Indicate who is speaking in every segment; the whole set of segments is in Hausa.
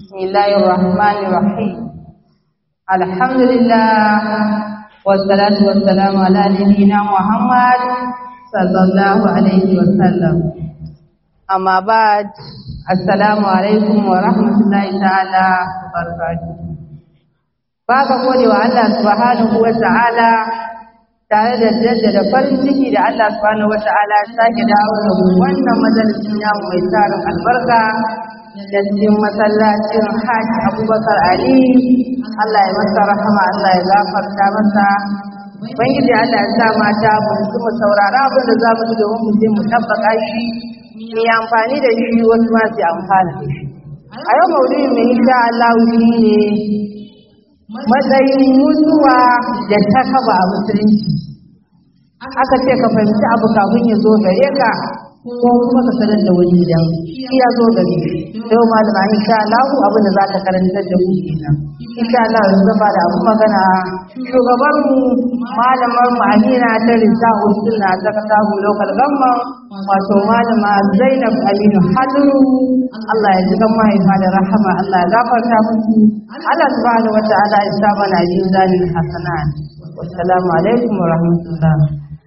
Speaker 1: بسم الله الرحمن الرحيم الحمد لله والصلاة والسلام على نبينا محمد صلى الله عليه وسلم أما بعد السلام عليكم ورحمة الله تعالى وبركاته Baka gode wa Allah subhanahu wa ta'ala tare da jaddada farin ciki da Allah subhanahu wa ta'ala ya sake dawo da wannan majalisin namu mai tarin albarka da cikin masallacin Hajj Abubakar Ali Allah ya masa rahama Allah ya gafarta masa Ubangiji Allah ya sa mata mu kuma saurara abin da za mu ji domin mu je mu tabbaka shi mu yi amfani da shi wasu ma su amfana da shi a yau maudu'in mai insha Allah shi ne matsayin mutuwa da ta kaba a musulunci aka ce ka fahimci abu kafin ya zo gare ka ko kuma ka sanar da wani idan shi ya zo gare yau malama insha Allah abin da za ka karanta da mu kenan insha Allah yanzu zan da abu magana shugaban mu malamar mu Amina ta Rizaqu Sunna ta Katabu Local Government wato malama Zainab Aminu Haduru Allah ya ji kan mahaifa da rahama Allah ya gafarta musu Allah subhanahu wata'ala ya sa mana yin zalil hasanat wassalamu alaikum wa rahmatullah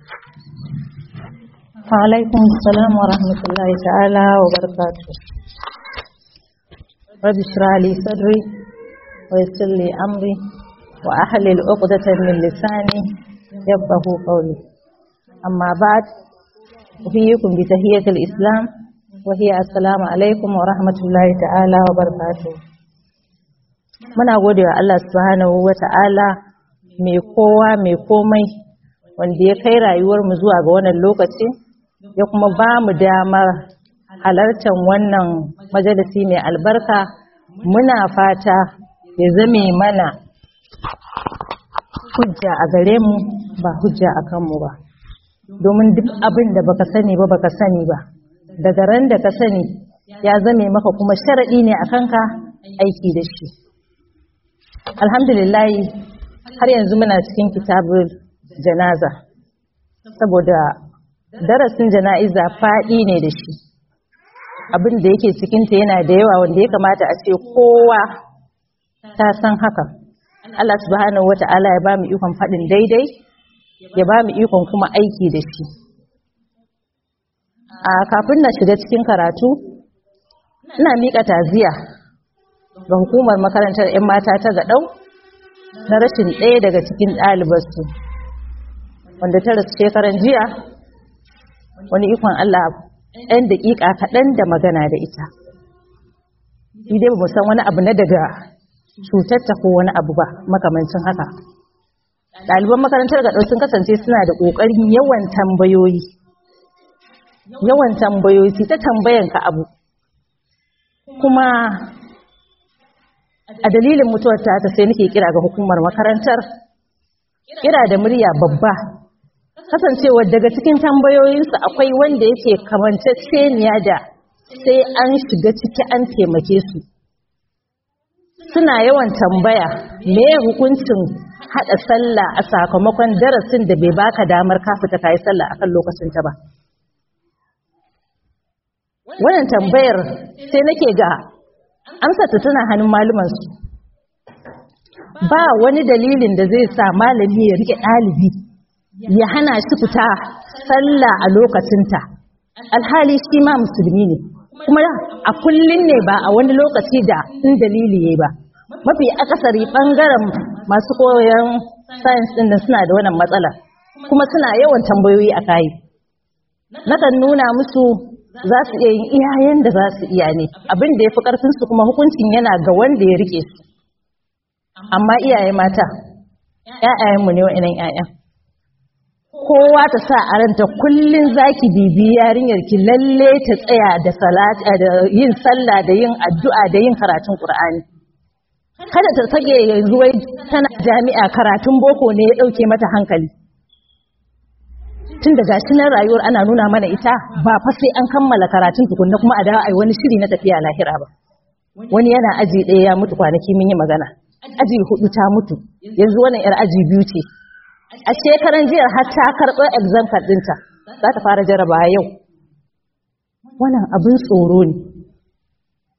Speaker 2: وعليكم السلام ورحمة الله تعالى وبركاته رب اشرح لي صدري ويسر لي أمري وأحلل عقدة من لساني يفقه قولي أما بعد أحييكم بتحية الإسلام وهي السلام عليكم ورحمة الله تعالى وبركاته muna gode wa Allah subhanahu wa ta'ala mai kowa mai komai wanda ya kai rayuwarmu zuwa ga wannan lokaci ya kuma ba mu damar halartar wannan majalisi mai albarka muna fata ya zame mana hujja a gare mu ba hujja a kanmu ba domin duk abin da baka sani ba baka sani ba daga ran da ka sani ya zame maka kuma sharaɗi ne a kanka aiki da shi alhamdulillah har yanzu muna cikin kitabul janaza saboda darasin jana'iza faɗi ne da shi abin da yake cikinta yana da yawa wanda ya kamata a ce kowa ta san haka Allah subhanahu wata'ala ya ba mu ikon faɗin daidai ya ba mu ikon kuma aiki da shi a kafin na shiga cikin karatu ina miƙa taziya ga hukumar makarantar 'yan mata ta gaɗau na rashin ɗaya daga cikin ɗalibarsu wanda ta rasu shekaran jiya wani ikon Allah ɗan daƙiƙa kaɗan da magana da ita dai ba san wani abu na daga cutarta ko wani abu ba makamancin haka ɗaliban makarantar gaɗau sun kasance suna da ƙoƙarin yawan tambayoyi yawan tambayoyi su ta tambayanka abu kuma a dalilin mutuwar ta sai nake kira ga hukumar makarantar kira da murya babba kasancewa daga cikin tambayoyinsu akwai wanda yake kamanceceniya da sai an shiga ciki an taimake su suna yawan tambaya me hukuncin hada sallah a sakamakon darasin da bai baka damar ka fita kai sallah akan lokacin ta ba wannan tambayar sai nake ga amsa ta tana hannun maluman su ba wani dalilin da zai sa malami ya rike ɗalibi ya hana shi fita sallah a lokacinta alhali shi ma musulmi ne kuma a kullum ne ba a wani lokaci da in dalili yayi ba mafi akasari bangaren masu koyon science din da suna da wannan matsala kuma suna yawan tambayoyi a kai nakan nuna musu za su iya yin iyayen da za su iya ne abin da ya fi ƙarfinsu kuma hukuncin yana ga wanda ya rike su amma iyaye mata ‘ya'yayenmu ne wa'inan ‘ya'yan kowa ta sa a ranta kullum zaki bibi yarinyar ki lalle ta tsaya da salata da yin sallah da yin addu'a da yin karatun Qur'ani kada ta sage yanzu wai tana jami'a karatun boko ne ya dauke mata hankali tun da gashi nan rayuwar ana nuna mana ita ba fa sai an kammala karatun tukunna kuma a dawo ai wani shiri na tafiya lahira ba wani yana aji ɗaya ya mutu kwanaki mun yi magana aji hudu ta mutu yanzu wannan yar aji biyu ce a shekaran jiya har ta karɓo exam card ɗinta za ta fara jaraba yau wannan abin tsoro ne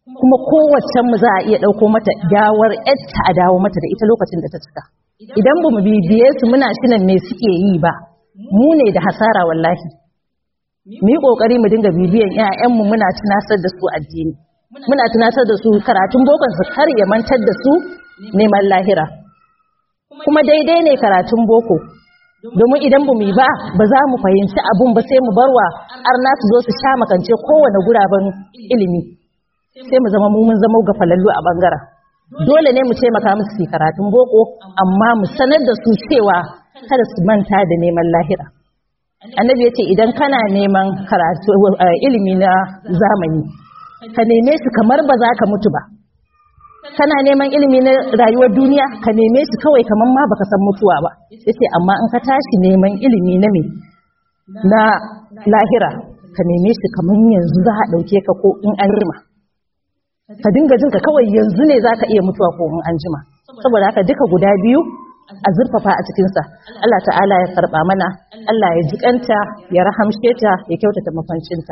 Speaker 2: kuma kowace mu za a iya ɗauko mata gawar yadda a dawo mata da ita lokacin da ta cika idan ba mu bibiye su muna shinan me suke yi ba mu ne da hasara wallahi mu yi ƙoƙari mu dinga bibiyan 'ya'yanmu muna tunasar da su addini muna tunatar da su karatun bokon su kar ya mantar da su neman lahira kuma daidai ne karatun boko domin idan ba mu yi ba ba za mu fahimci abun ba sai mu barwa arna su zo su sha makance kowane guraben ilimi sai mu zama mu mun zama ga falallu a bangaren dole ne mu taimaka musu su karatun boko amma mu sanar da su cewa kada su manta da neman lahira annabi ya ce idan kana neman karatu ilimi na zamani ka neme su kamar ba za ka mutu ba kana neman ilimi na rayuwar duniya ka neme su kawai kamar ma baka san mutuwa ba yace amma in ka tashi neman ilimi na me na lahira ka neme shi kamar yanzu za a dauke ka ko in an rima ka dinga jin ka kawai yanzu ne za ka iya mutuwa ko in an jima saboda haka duka guda biyu a zurfafa a cikinsa Allah ta'ala ya karba mana Allah ya jikanta ya rahamshe ta ya kyautata mafancinta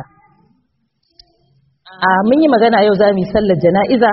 Speaker 2: a mun yi magana yau za mu yi sallar jana'iza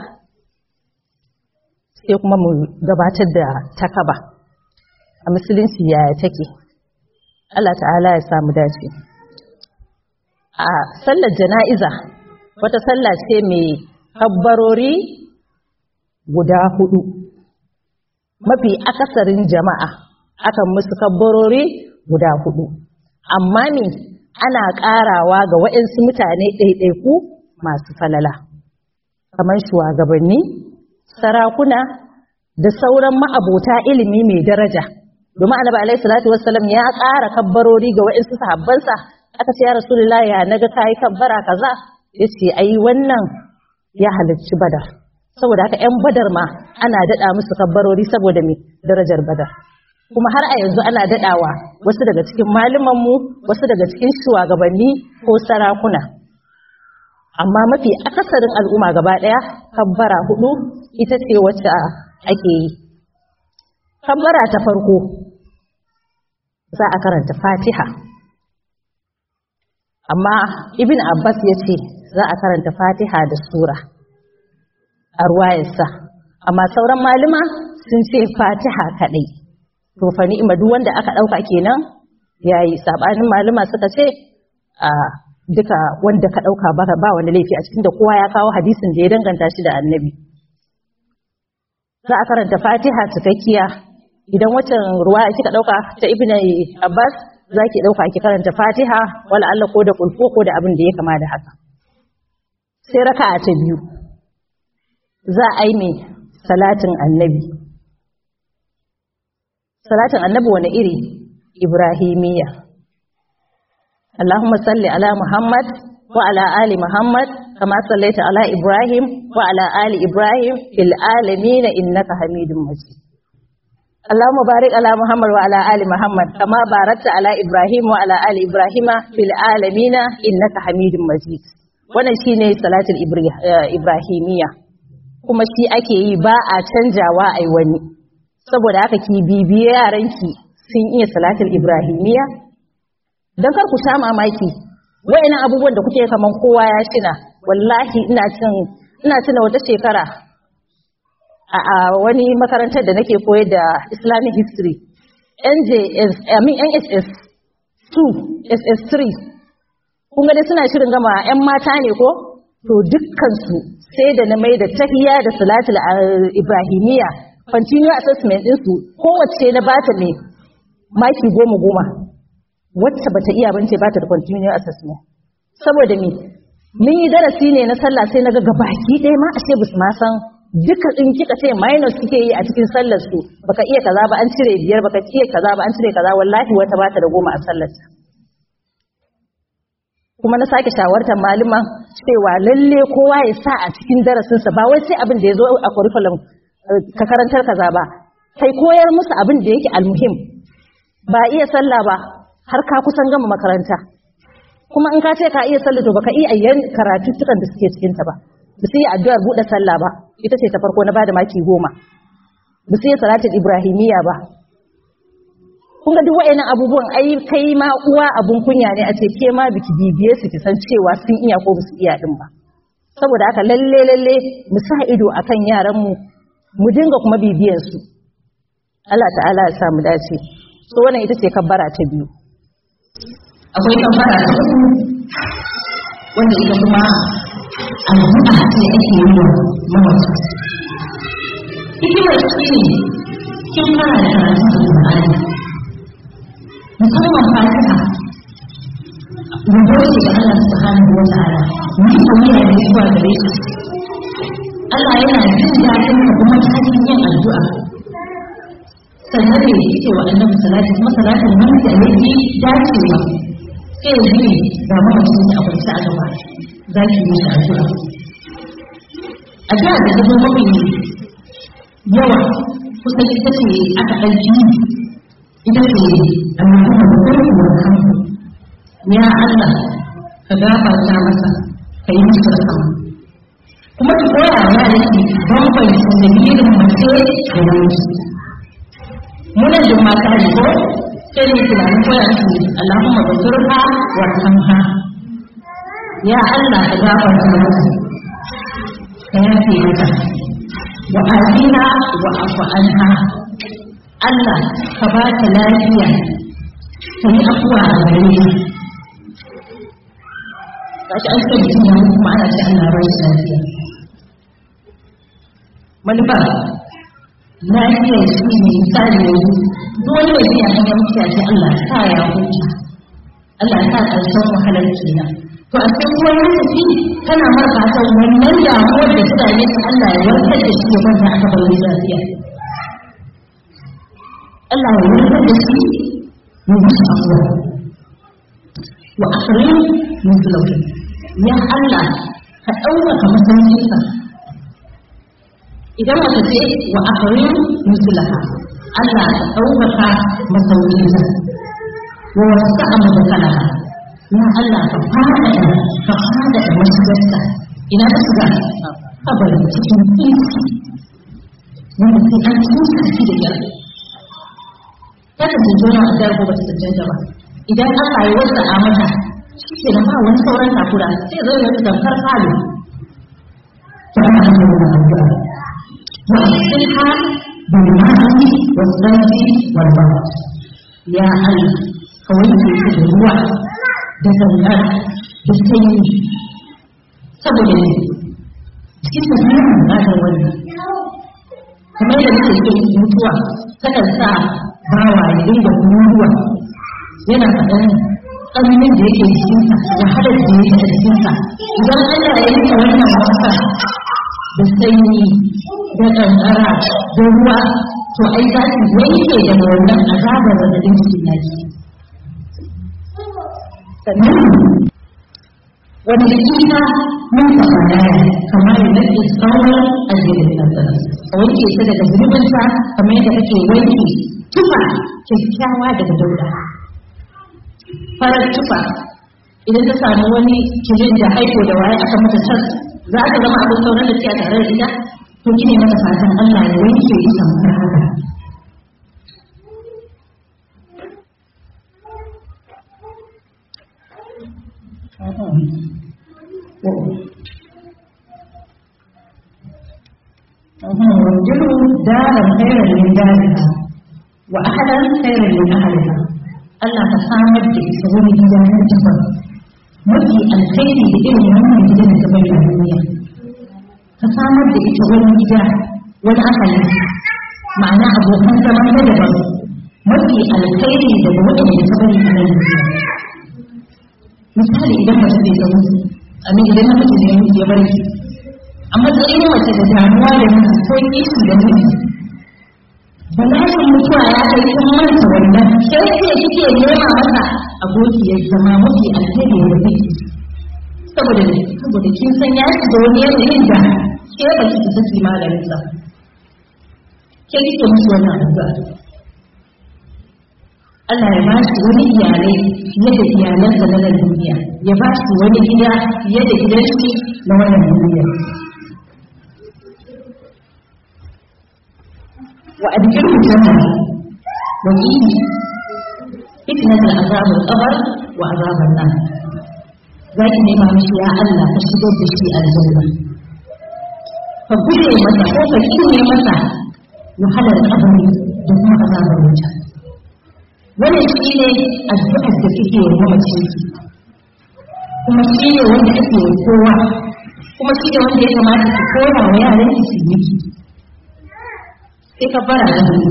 Speaker 2: sai kuma mu gabatar da takaba a musulunci yaya take Allah ta'ala ya samu dace a sallar jana'iza wata sallah ce mai kabbarori guda hudu mafi akasarin jama'a akan musu kabbarori guda hudu amma ne ana ƙarawa ga waɗansu mutane ɗaiɗaiku masu falala kamar shugabanni sarakuna da sauran ma'abota ilimi mai daraja domin annabi alaihi salatu wassalam ya ƙara kabbarori ga waɗansu sahabbansa aka ce ya rasulullahi ya naga kai kabbara kaza yace ai wannan ya halarci badar saboda haka ƴan badar ma ana daɗa musu kabbarori saboda me darajar badar kuma har a yanzu ana daɗawa wasu daga cikin mu wasu daga cikin shugabanni ko sarakuna amma mafi akasarin al'umma gaba ɗaya kabbara hudu ita ce wacce ake yi kabbara ta farko za a karanta fatiha amma ibn abbas ya ce za a karanta fatiha da sura a ruwayarsa amma sauran malama sun ce fatiha kaɗai to fa ni'ima duk wanda aka ɗauka kenan yayi sabanin malama suka ce a duka wanda ka ɗauka ba ba wani laifi a cikin da kowa ya kawo hadisin da ya danganta shi da annabi za a karanta fatiha cikakkiya idan waccan ruwa kika ɗauka ta ibn abbas za ki ɗauka ki karanta fatiha wala Allah ko da kulfo ko da abin da ya kama da haka sai raka'a ta biyu za a yi mai salatin annabi salatin annabi wani iri ibrahimiyya Allahumma salli ala Muhammad wa ala ali Muhammad kama sallaita ala Ibrahim wa ala ali Ibrahim fil alamin innaka Hamidum Majid Allahumma barik ala Muhammad wa ala ali Muhammad kama barakta ala Ibrahim wa ala ali Ibrahim fil alamin innaka Hamidum Majid wannan shine salatul ibrahimiyya kuma shi ake yi ba a canjawa ai wani saboda haka ki bibiye yaranki sun iya salatul ibrahimiyya don kar ku sha mamaki wayannan abubuwan da kuke kaman kowa ya shina wallahi ina cin ina tuna wata shekara a, a wani makarantar da nake koyar da Islamic history NJS I mean NSS 2 SS3 kun ga dai suna shirin gama ƴan mata ne ko to dukkan su sai da na mai da tahiyya da salatul ibrahimiyya continue assessment din su kowace na bata mai maki goma goma wacce bata iya bance bata da continuous assessment saboda me mun yi darasi ne na sallah sai naga gabaki ɗaya ma ashe bus ma san duka in kika ce minus kike yi a cikin sallar su baka iya kaza ba an cire biyar baka iya kaza ba an cire kaza wallahi wata bata da goma a sallar ta kuma na sake shawartar malaman cewa lalle kowa ya sa a cikin darasinsa ba wai sai abin da ya zo a curriculum ka karantar kaza ba kai koyar musu abin da yake almuhim ba iya sallah ba har ka kusan gama makaranta kuma in ka ce ka iya sallah to baka iya ayyan karatuttukan da suke cikin ta ba ba su yi addu'ar buɗe sallah ba ita ce ta farko na bada maki goma ba su yi salatul ibrahimiyya ba kun ga duk wa'annan abubuwan ai kai ma uwa abun kunya ne a ce ke ma biki bibiye su ki san cewa sun iya ko su iya din ba saboda haka lalle lalle mu sa ido akan yaran mu mu dinga kuma bibiyan su Allah ta'ala ya sa mu dace so wannan ita ce kabbara ta biyu
Speaker 3: akwai kabbara ta uku wanda ita kuma addu'a ce ake yi wa mamaci hikimar shi ne kin fara da karatun alƙur'ani musamman fatiha rubo ce ga Allah subhanahu wa ta'ala ni ko ne ne zuwa gare shi Allah yana jin daɗin ka kuma ta hanyar yin addu'a sannan ne yake wa annabi salati kuma salatin nan da yake dacewa sai ya ji ga mamacin da akwai sa a gaba za ki yi shi addu'a addu'a da ta zo mafi yawa kusan ita ce aka ɗauki ita ce Allahumma barik wa rahmu ya Allah ka gafarta masa ka yi masa rahama kuma ki koya wa yaran ki bambanta dalilin mace da namiji muna da mata ne ko sai ne tunanin koya su Allahumma basurha wa rahma ya Allah ka gafarta masa ka yafe mata wa afina wa afu anha Allah ka ba ta lafiya ka yi afuwa a gare ni gashi an ce mutum ya kuma ana ce Allah ba shi lafiya manufa lafiya shi ne misali yanzu duk wani mai biya hanyar mutuwa ce Allah sa ya huta Allah sa ƙarshen wahalar kenan to a cikin wani lokaci kana mar fatan wannan damuwar da ta dame ta Allah ya warkar da shi ya kwanta aka bar wani lafiya Allah ya warkar da shi ya yi shi afuwa wa akhirin min zulauki ya Allah ka ɗaukaka masaukinsa idan wata ce wa akhirin min zulaha Allah ka ɗaukaka masaukinsa wa wasu amma da kalaha ya Allah ka fada ka fada da mashigarsa ina ta shiga kabarin cikin tsinci wanda sai an tsinci shi da kyar ta ka tsinci wani addu'ar ko ba ta cancanta ba idan Allah ya wasa a mata shi ke ba wani sauran takura sai zai yi tamkar falo ta ana hanyar da addu'a wa asilha bil ma'i wa sanji wal barat ya Allah ka wanke shi da ruwa da zangar da sanyi saboda ne cikin tafiyar bukatar wannan kamar da muke cikin mutuwa takan sa bawa ya dinga kururuwa yana faɗan tsananin da yake jikinsa wahalar da yake a jikinsa idan Allah ya yi wannan wasa da sanyi da ƙanƙara da ruwa to ai za su yanke daga wannan azabar da cikin naki sannan wani jika mun taɓa kamar da nake sauran aljihun nasara a wanke ta daga zunubinta kamar yadda kake wanke tufa kyakkyawa daga dauda farar tufa idan ta samu wani kirin da haiko da waye aka mata tas za ta zama abin sauran da ke a tare da ita to kine mata fatan Allah ya wanke ita kamar haka وانجلوا دارا خيرا من دارها وأهلا خيرا من أهلها Allah ka samar da ita wani gida na daban mafi alkhairi da irin wannan gidan da ta bayyana duniya ka samar da ita wani gida wani ahali ma'ana abokan zaman na daban mafi alkhairi daga waɗanda ta bari a nan duniya misali idan mace bai ga mutu amin idan namiji ne mutu ya bari a matsayin mace da damuwa da mutu ko kishi da mutu bala'in mutuwa ya kai kun manta wannan sai ce kike nema masa abokiyar zama mafi alheri da kake saboda ne saboda kin san ya shiga wani yanayin da ke ba ki saki maganin sa ke kike musu wannan addu'a Allah ya ba shi wani iyalai fiye da iyalansa na nan duniya ya ba shi wani gida fiye da gidan shi na wannan duniya وأدخله الجنة وقيه فتنة العذاب القبر وعذاب النار za ki nema mishi ya Allah ka shigar da shi aljanna ka guje masa ko ka kinne masa wahalar kabari da kuma azabar wuta wannan shi ne addu'ar da kike yi wa mace kuma shi ne wanda ake yi kowa kuma shi ne wanda ya kamata ki koya wa yaran ki su yi sai ka bara da hudu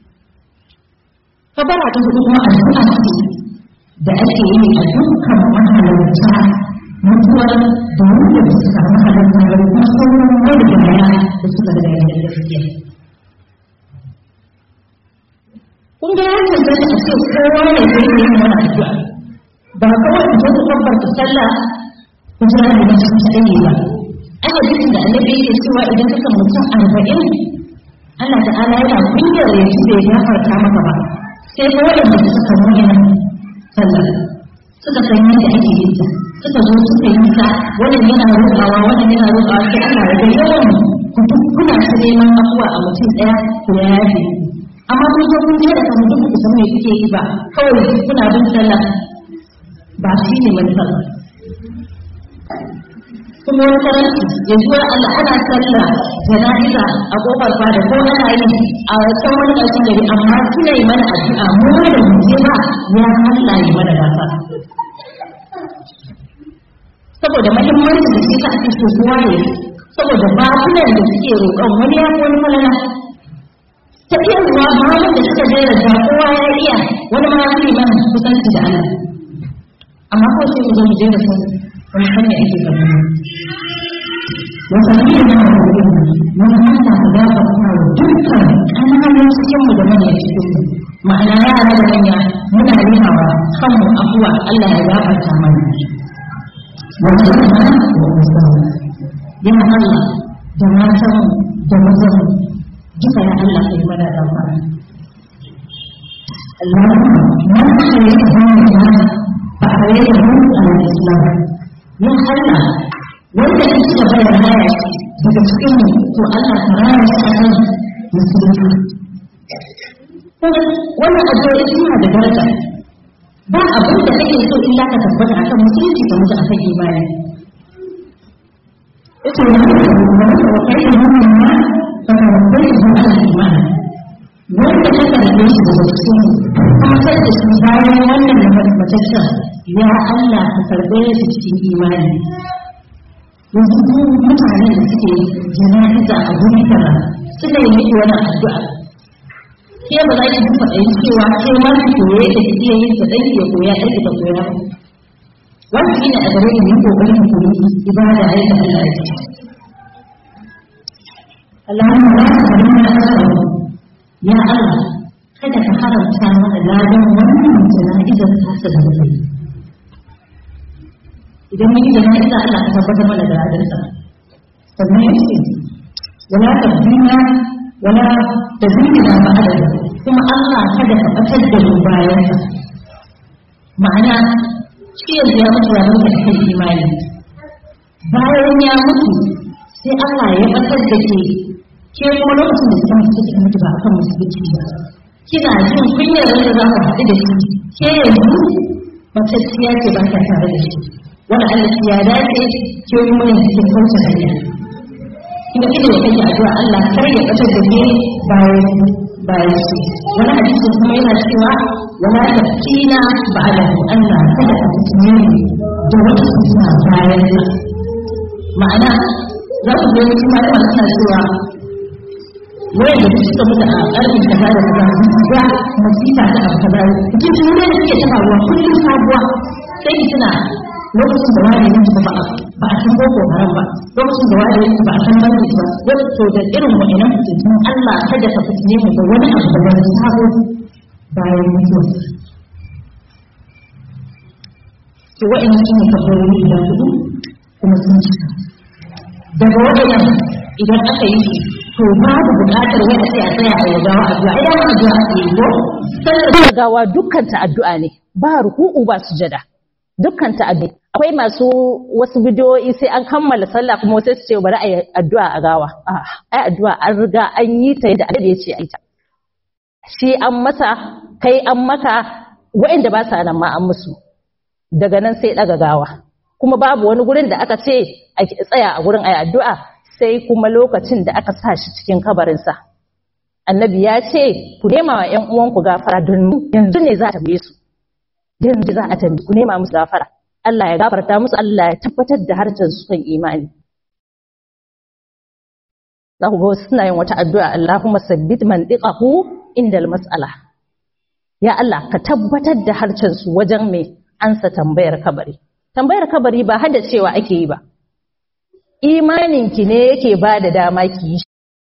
Speaker 3: ka bara da hudu kuma addu'a ce da ake yi a dukkan mahalarta mutuwar da wanda ba su samu halarta da kuma sauran wani da maya da suka da yayin gaskiya kun ga ya cancanta a ce kowa ne zai yi wani addu'a ba kawai ku zo ku kabbarta sallah ku jira da mutum kaɗai ba ai hadisin da annabi yake cewa idan kaka mutum arba'in Allah ta'ala yana kunyar ya ci bai gafarta maka ba sai ko waɗanda suka nuna sallah suka san yadda ake yin ta suka zo suka yi ta wannan yana roƙawa wannan yana roƙawa sai Allah ya ga yawan ku duk kuna ta neman afuwa a mutum ɗaya ku ya yafe amma kun zo kun je da kan duk ku san me kuke yi ba kawai kuna bin sallah ba shi ne manufar kuma wani karanci ya zuwa Allah ana sallah jana'iza a kofar fada ko ana yi a can wani ƙarshen gari amma suna yi mana addu'a mu da mu je ba ya Allah yi mana gafa saboda mahimmancin da suka ake so kowa ne saboda bakunan da suke roƙon wani ya fi wani falala tafiyar ruwa mamun da suka jera da kowa ya iya wani ma ya fi man kusanci da Allah amma ko sai mu zo mu jera sun wani hanya ake gaba wasanni da na wurin mun hanta ku da ka kuma dukkan kananan cikin mu da manyan cikin mu ma'ana yara da manya muna rimawa kanmu afuwa Allah ya gafarta mana wanda yana ya Allah da matan da mazan duka ya Allah kai mana da fara Allahumma ma khayra ba a yi da al-islam ya Allah wanda ya ci gaba da raya daga cikin mu to Allah ka raya shi a kan musulunci wannan addu'o'i suna da daraja ba abin da kake so illa ka tabbata akan musulunci ka mutu akan imani ita ne wa kai da mun ma ka rabbai da imani wanda ka karbe shi daga cikin kuma sai da shi bayan wannan da mataccen ya Allah ka karbe shi cikin imani yanzu ko mutanen da suke jana'iza a guri kaza suna yi miki wannan addu'a ke ba za ki ji faɗayin cewa ke ma ki koye da ki iya yin ɗan ki koya ɗan ki ta koya wanda shi ne a gare ni ko ƙoƙarin ku yi ibada aika Allah ya ce Allahumma la tuharrimna ajrahu ya Allah kada ka haramta mana ladan wannan jana'izar tasa da mutum idan mun yi jana'iza Allah ka tabbatar mana da ladansa sannan ya ce wala tabdina wala tazmina ba'da kuma Allah kada ka batar da mu bayan sa ma'ana shi yanzu ya mutu ya mutu da kan imani bayan ya mutu sai Allah ya batar da ke ke kuma lokacin da kika mutu kika mutu ba akan musulunci ba kina jin kunyar da za ku haɗu da shi ke yanzu matacciya ce ba ta tare da shi wani Allah ya dace ke kuma yanzu kin kauce hanya kuma kike da kake addu'a Allah kar ya batar da ke bayan bayan su wani hadisi kuma yana cewa wala tafkina ba'da Allah kada ka tsine da wata suna bayan sa ma'ana za ku ga wasu malama suna cewa wai da suka mutu a ƙarfin kaza da kaza ga masifa ta abu kaza cikin shi ne da suke ta faruwa kullum sabuwa sai ki tuna lokacin da wani yanzu ba ba a san boko haram ba lokacin da wani yanzu ba a san banki ba wato da irin wa'annan fitintun Allah kada ka fitine mu da wani abu da wani sabo bayan mutuwa to wa'annan shine kabbarori da hudu kuma sun cika daga wa'annan idan aka yi shi to babu buƙatar wai a ce a tsaya a yawa addu'a idan addu'a ake yi ko
Speaker 2: sallar gawa dukkan ta addu'a ne ba ruku'u ba sujada dukkan ta addu'a akwai masu wasu bidiyoyi sai an kammala sallah kuma sai su ce bari a yi addu'a a gawa ai addu'a an riga an yi ta yadda Allah ya ce a yi ta shi an masa kai an maka waɗanda ba sa nan ma an musu daga nan sai daga gawa kuma babu wani gurin da aka ce a tsaya a gurin ayi addu'a sai kuma lokacin da aka sa shi cikin kabarinsa annabi ya ce ku nema wa ƴan uwanku gafara don yanzu ne za a tambaye su yanzu za a tambaye ku nema musu gafara Allah ya gafarta musu Allah ya tabbatar da harcen su kan imani za ku ga wasu suna yin wata addu'a Allahumma sabbit man diqahu indal mas'ala ya Allah ka tabbatar da harcen su wajen mai ansa tambayar kabari tambayar kabari ba hada cewa ake yi ba imaninki ne yake ba da dama ki yi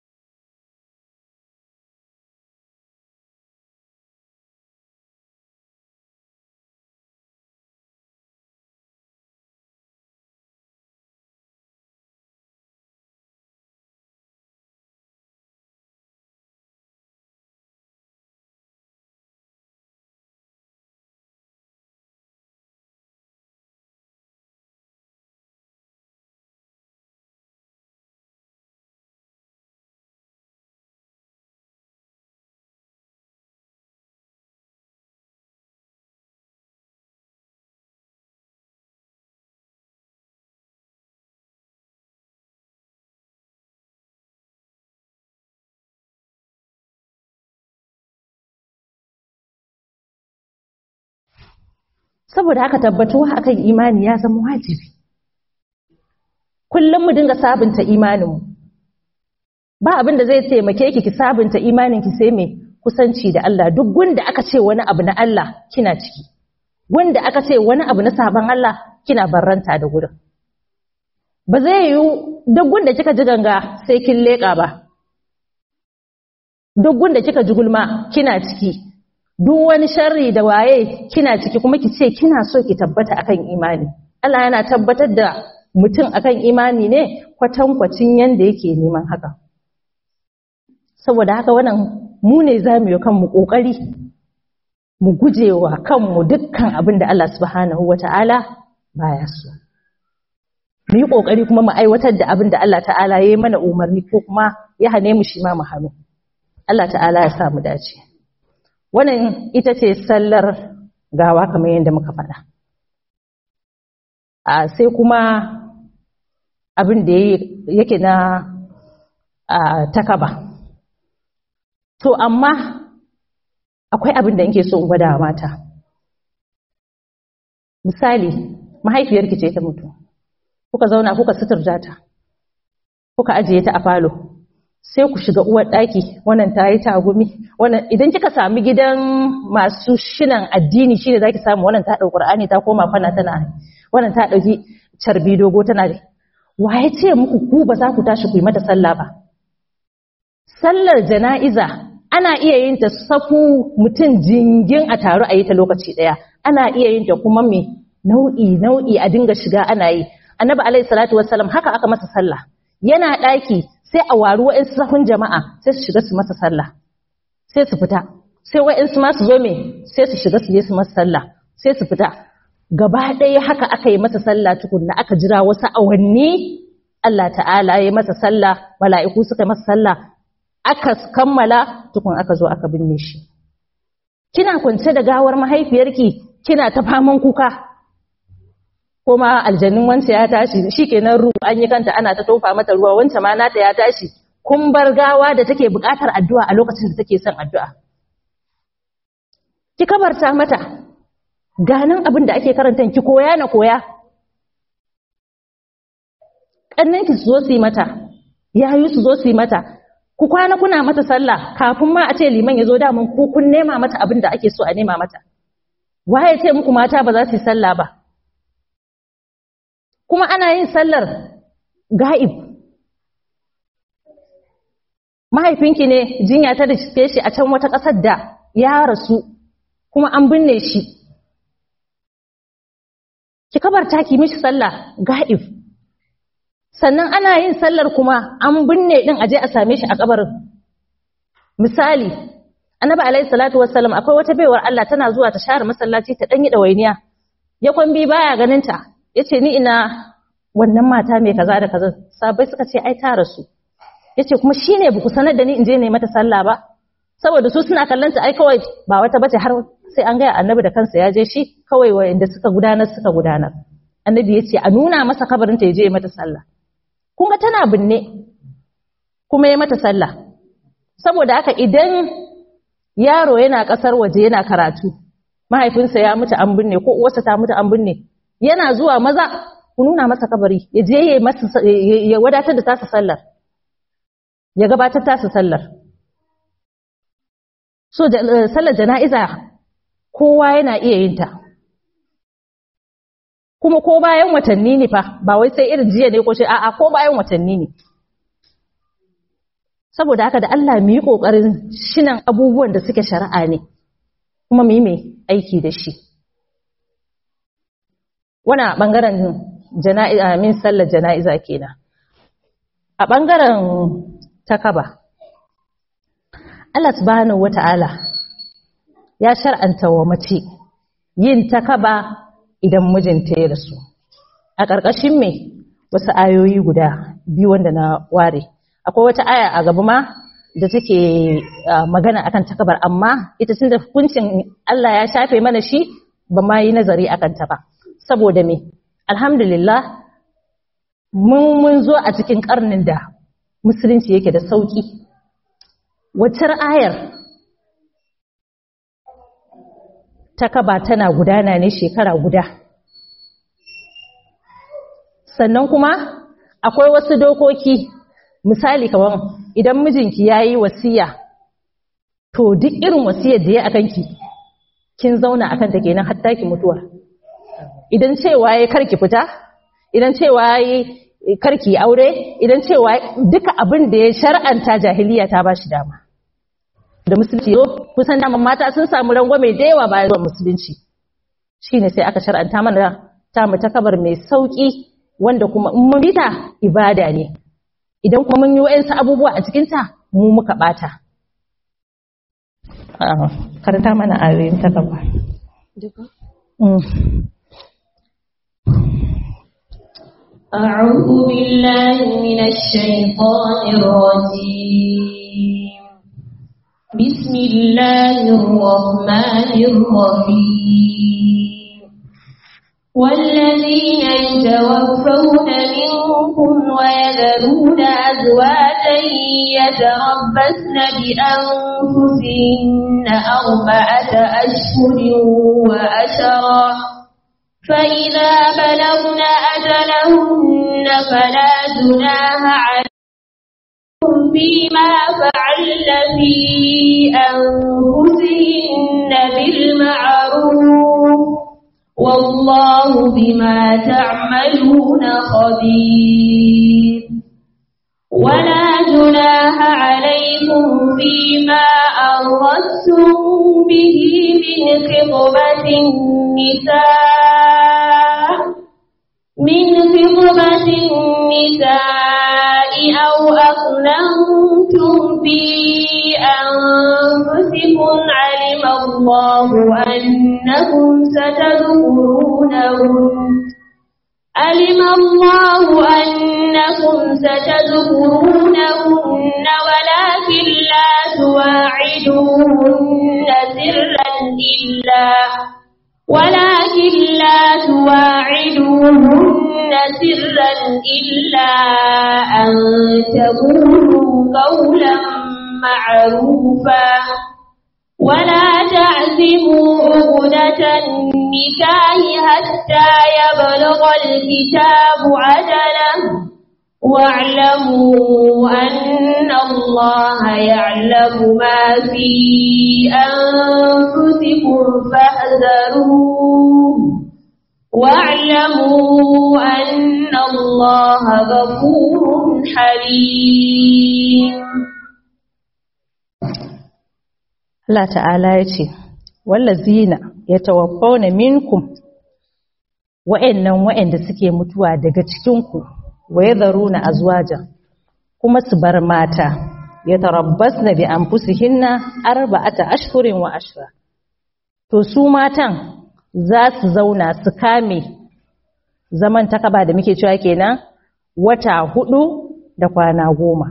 Speaker 2: saboda haka tabbatuwa akan imani ya zama wajibi kullum mu dinga sabunta imaninmu ba abin da zai taimake ki ki sabunta imanin ki sai me kusanci da Allah duk gunda aka ce wani abu na Allah kina ciki wanda aka ce wani abu na sabon Allah kina barranta da gurin ba zai yi duk gunda kika ji ganga sai kin leka ba duk gunda kika ji gulma kina ciki duk wani sharri da waye kina ciki kuma ki ce kina so ki tabbata akan imani Allah yana tabbatar da mutum akan imani ne kwatankwacin yanda yake neman haka saboda haka wannan mu ne za mu yi kanmu ƙoƙari mu gujewa kanmu dukkan abin da Allah subhanahu wa ta'ala baya so mu yi ƙoƙari kuma mu aiwatar da abin da Allah ta'ala ya yi mana umarni ko kuma ya hane mu shi ma mu hannu Allah ta'ala ya sa mu dace wannan ita ce sallar gawa kamar yadda muka faɗa a sai kuma abin da yake na takaba to amma akwai abin da nke so in gwada mata misali mahaifiyarki ce ta mutu kuka zauna kuka suturta ta kuka ajiye ta a falo sai ku shiga uwar ɗaki wannan ta yi tagumi wannan idan kika sami gidan masu shinan addini shi ne za ki samu wannan ta ɗau ƙur'ani ta koma fana tana wannan ta ɗauki carbi dogo tana wa ya ce muku ku ba za ku tashi ku yi mata sallah ba sallar jana'iza ana iya yin ta safu mutum jingin a taru a yi ta lokaci ɗaya ana iya yin ta kuma mai nau'i nau'i a dinga shiga ana yi annabi alaihi salatu wassalam haka aka masa sallah yana ɗaki sai a waru wa'insu sahun jama'a sai su shiga su masa sallah sai su fita sai wa'insu ma su zo me sai su shiga su je su masa sallah sai su fita gaba ɗaya haka aka yi masa sallah tukunna aka jira wasu awanni Allah ta'ala ya masa sallah mala'iku suka yi masa sallah aka kammala tukun aka zo aka binne shi kina kwance da gawar mahaifiyarki kina ta faman kuka kuma aljannin wance ya tashi shikenan ruwa an yi kanta ana ta tofa mata ruwa wance ma nata ya tashi kun bar gawa da take buƙatar addu'a a lokacin da take son addu'a ki kabarta mata ganin abin da ake karanta ki koya na koya ƙannanki su zo su yi mata yayu su zo su yi mata ku kwana kuna mata sallah kafin ma a ce liman ya zo damun ku kun nema mata abin da ake so a nema mata waye ce muku mata ba za su yi sallah ba kuma ana yin sallar ga'ib mahaifinki ne jinya ta riske shi a can wata ƙasar da ya rasu kuma an binne shi ki kabarta ki mishi sallah ga'ib sannan ana yin sallar kuma an binne din aje a same shi a kabarin misali annabi alaihi salatu wassalam akwai wata baiwar Allah tana zuwa ta share masallaci ta danyi dawainiya ya kwambi baya ganin ta yace ni ina wannan mata mai kaza da kaza sabai suka ce ai ta rasu yace kuma shine buku sanar da ni in je ne mata sallah ba saboda su suna kallon ta ai kawai ba wata bace har sai an gaya annabi da kansa ya je shi kawai wanda suka gudanar suka gudanar annabi ya ce a nuna masa kabarinta ya je ya mata sallah kuma tana binne kuma ya mata sallah saboda haka idan yaro yana ƙasar waje yana karatu mahaifinsa ya mutu an binne ko uwarsa ta mutu an binne yana zuwa maza ku nuna masa kabari ya je ya masa ya wadatar da tasa sallar ya gabatar tasa sallar so sallar jana'iza kowa yana iya yin ta kuma ko bayan watanni ne fa ba wai sai irin jiya ne ko shi a'a ko bayan watanni ne saboda haka da Allah mu yi kokarin shinan abubuwan da suke shari'a ne kuma mu yi mai aiki da shi wana bangaren jana'iza min sallar jana'iza kenan a bangaren takaba Allah subhanahu wata'ala ya shar'anta wa mace yin takaba idan mijinta ya rasu a ƙarƙashin me wasu ayoyi guda biyu wanda na ware akwai wata aya a gaba ma da take magana akan takabar amma ita tun da hukuncin Allah ya shafe mana shi ba ma yi nazari akan ta ba saboda me alhamdulillah mun mun zo a cikin karnin da musulunci yake da sauki waccar ayar takaba tana gudana ne shekara guda sannan kuma akwai wasu dokoki misali kamar idan mijinki ya yi wasiya to duk irin wasiyar da ya akan ki kin zauna akan ta kenan hatta ki mutuwa idan cewa ya karki fita idan cewa ya karki aure idan cewa duka abin da ya shar'anta jahiliya ta ba shi dama da musulunci zo kusan daman mata sun samu rangwame da yawa bayan zuwa musulunci shine sai aka shar'anta mana ta mu ta kabar mai sauki wanda kuma in mun bita ibada ne idan kuma mun yi wa'ansu abubuwa a cikin ta mu muka bata karanta mana ayoyin ta gaba
Speaker 4: أعوذ بالله من الشيطان الرجيم بسم الله الرحمن الرحيم والذين يتوفون منكم ويذرون أزواجا يتربصن بأنفسهن أربعة أشهر وأشرا فإذا بلغن أجلهن فلا جناح عليكم فيما فعلن في أنفسهن بالمعروف والله بما تعملون خبير ولا جناح عليكم فيما أردتم به من خطبة النساء من خطبة النساء أو أقننتم في أنفسكم علم الله أنكم ستذكرونهم علم الله أنكم ستذكرونهن ولكن لا تواعدوهن سرا إلا ولكن لا تواعدوهن سرا إلا أن تقولوا قولا معروفا ولا تعزموا عقدة النكاح حتى يبلغ الكتاب عجله واعلموا أن الله يعلم ما في أنفسكم فاحذروه واعلموا أن الله غفور حليم
Speaker 2: Allah ta'ala ya ce, Wallazina ya tawaffawna minkum wa'yannan wa'yanda suke mutuwa daga cikinku wa ya zaru na azwajan kuma su bar mata ya tarabbas na bi an fusihinna arba'ata ashkurin wa ashira. To su matan za su zauna su kame zaman takaba da muke cewa kenan wata hudu da kwana goma.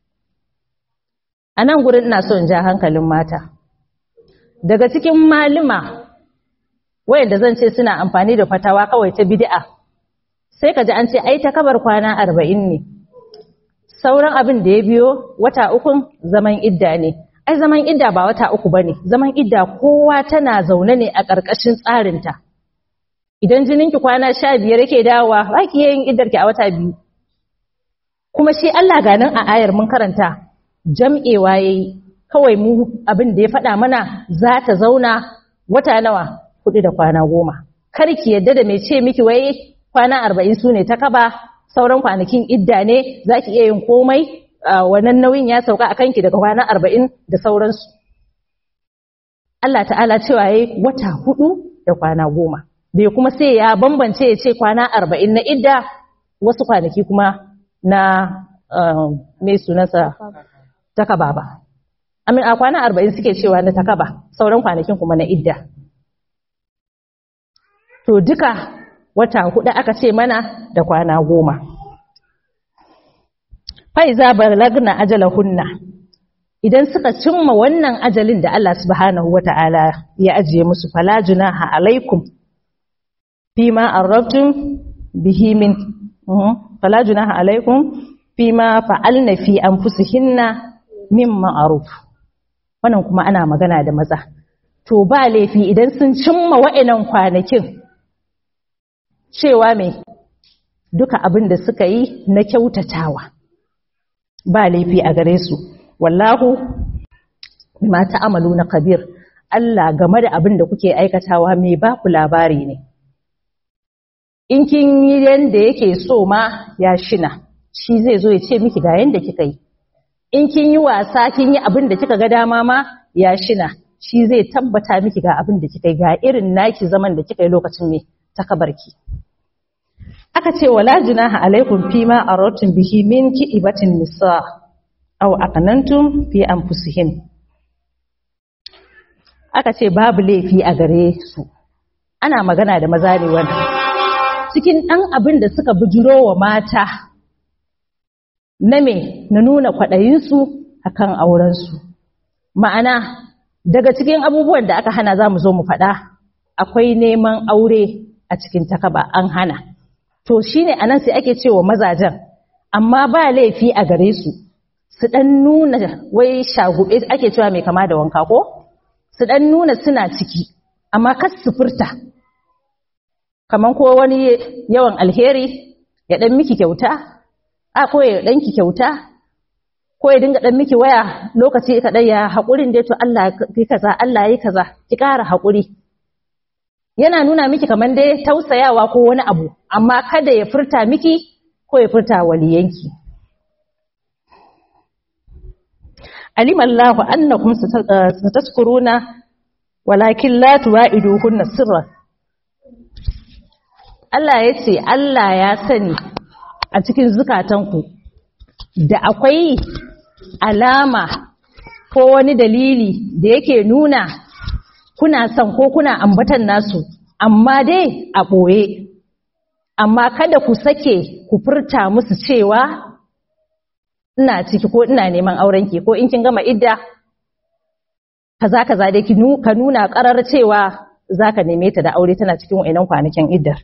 Speaker 2: A nan gurin ina so in ja hankalin mata. daga cikin malima wayanda zan ce suna amfani da fatawa kawai ta bid'a sai ka ji an ce ai ta kabar kwana arba'in ne sauran abin da ya biyo wata ukun zaman idda ne ai zaman idda ba wata uku ba ne zaman idda kowa tana zaune ne a ƙarƙashin tsarinta idan jininki kwana sha biyar yake dawowa ba ki yin iddarki a wata biyu kuma shi Allah ganin a ayar mun karanta jam'ewa yayi kawai mu abin da ya faɗa mana za ta zauna wata nawa hudu da kwana goma kar ki yadda da mai ce miki wai kwana arba'in su ne ta kaba sauran kwanakin idda ne za ki iya yin komai wannan nauyin ya sauka a kanki daga kwana arba'in da sauransu Allah ta'ala cewa yayi wata hudu da kwana goma bai kuma sai ya bambance ya ce kwana arba'in na idda wasu kwanaki kuma na mai sunansa takaba ba amin a kwana arba'in suke cewa na takaba sauran kwanakin kuma na idda to duka wata hudu aka ce mana da kwana goma faiza balagna ajalahunna idan suka cimma wannan ajalin da Allah subhanahu wata'ala ya ajiye musu fala junaha alaikum fima arrabtum bihi min fala junaha alaikum fima fa'alna fi anfusihinna min ma'ruf wannan kuma ana magana da maza to ba laifi idan sun cimma wa'annan kwanakin cewa mai duka abin da suka yi na kyautatawa ba laifi a gare su wallahu bima ta'amalu na kabir Allah game da abin da kuke aikatawa mai ba ku labari ne in kin yi yanda yake so ma ya shina shi zai zo ya ce miki ga yanda kika yi in kin yi wasa kin yi abin da kika ga dama ma ya shina shi zai tabbata miki ga abin da kika yi ga irin naki zaman da kika yi lokacin me takabarki aka ce wala junaha alaikum fima aradtum bihi min ki'ibatin nisa aw aqnantum fi anfusihin aka ce babu laifi a gare su ana magana da maza ne wannan cikin dan abin da suka bujuro wa mata na me na nuna kwaɗayinsu akan aurensu ma'ana daga cikin abubuwan da aka hana za mu zo mu faɗa akwai neman aure a cikin takaba an hana to shine anan sai ake cewa mazajen amma ba laifi a gare su su dan nuna wai shagube ake cewa mai kama da wanka ko su dan nuna suna ciki amma kas su furta kaman ko wani yawan alheri ya dan miki kyauta a ko ya dan ki kyauta ko ya dinga dan miki waya lokaci kaɗai ya haƙurin dai to Allah yi kaza Allah yi kaza ki ƙara haƙuri yana nuna miki kamar dai tausayawa ko wani abu amma kada ya furta miki ko ya furta waliyanki alim Allah annakum satazkuruna walakin la tuwa'iduhunna sirran Allah ya ce Allah ya sani a cikin zukatanku da akwai alama ko wani dalili da yake nuna kuna son ko kuna ambatan nasu amma dai a ɓoye amma kada ku sake ku furta musu cewa ina ciki ko ina neman aurenki ko in kin gama idda kaza kaza dai ki ka nuna karar cewa zaka neme ta da aure tana cikin wayannan kwanakin iddar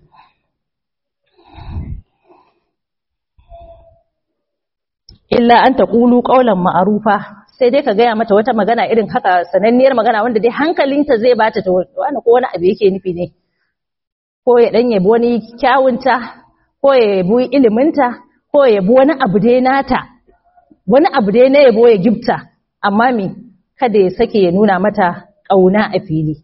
Speaker 2: illa an taqulu qawlan ma'rufa sai dai ka gaya mata wata magana irin haka sananniyar magana wanda dai hankalinta zai bata ta wani ko wani abu yake nufi ne ko ya dan yabi wani kyawunta ko ya yabi iliminta ko ya yabi wani abu dai nata wani abu dai na yabo ya gifta amma me kada ya sake ya nuna mata ƙauna a fili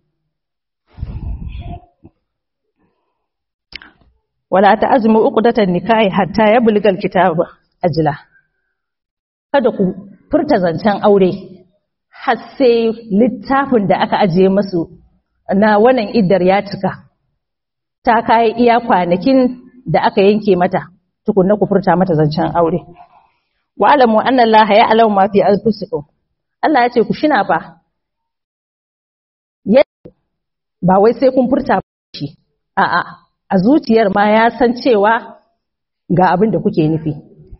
Speaker 2: wala ta azumi uqdatan nikahi hatta yablugal kitab ajla kada ku furta zancen aure har sai littafin da aka ajiye masu na wannan iddar ya cika ta kai iya kwanakin da aka yanke mata tukunna ku furta mata zancen aure wa alamu anna Allah ya alamu ma fi anfusikum Allah ya ce ku shina fa ba wai sai kun furta shi a'a a zuciyar ma ya san cewa ga abin da kuke nufi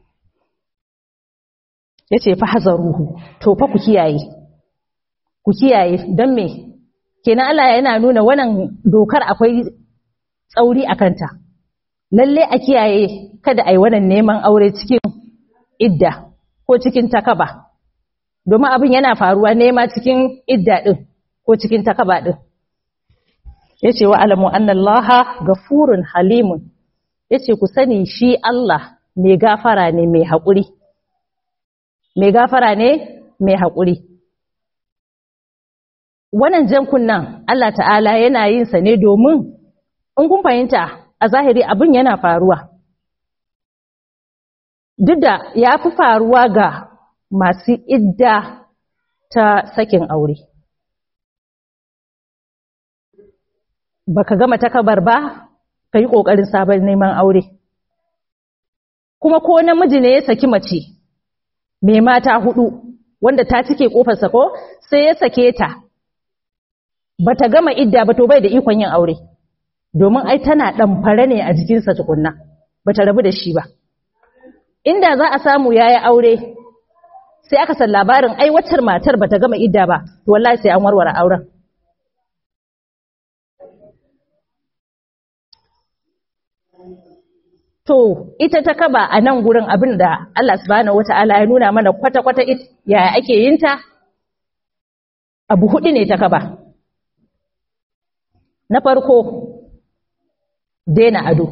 Speaker 2: ya ce fa hazaruhu to fa ku kiyaye ku kiyaye don me kenan Allah yana nuna wannan dokar akwai tsauri a kanta lalle a kiyaye kada a yi wannan neman aure cikin idda ko cikin takaba domin abin yana faruwa nema cikin idda ɗin ko cikin takaba ɗin ya ce wa alamu annallaha gafurun halimun ya ce ku sani shi Allah mai gafara ne mai haƙuri mai gafara ne mai haƙuri wannan jan kunnan Allah ta'ala yana yin sa ne domin in kun fahimta a zahiri abin yana faruwa duk da ya fi faruwa ga masu idda ta sakin aure baka gama takabar ba ka yi ƙoƙarin sabon neman aure kuma ko namiji ne ya saki mace mai mata hudu wanda ta cike ƙofarsa ko sai ya sake ta bata gama idda ba to bai da ikon yin aure domin ai tana ɗamfare ne a jikinsa tukunna bata rabu da shi ba inda za a samu yayi aure sai aka san labarin ai waccar matar bata gama idda ba to wallahi sai an warware auren to ita ta kaba a nan gurin abin da Allah subhanahu wata'ala ya nuna mana kwata-kwata yaya ake yin ta abu hudu ne ta kaba na farko daina ado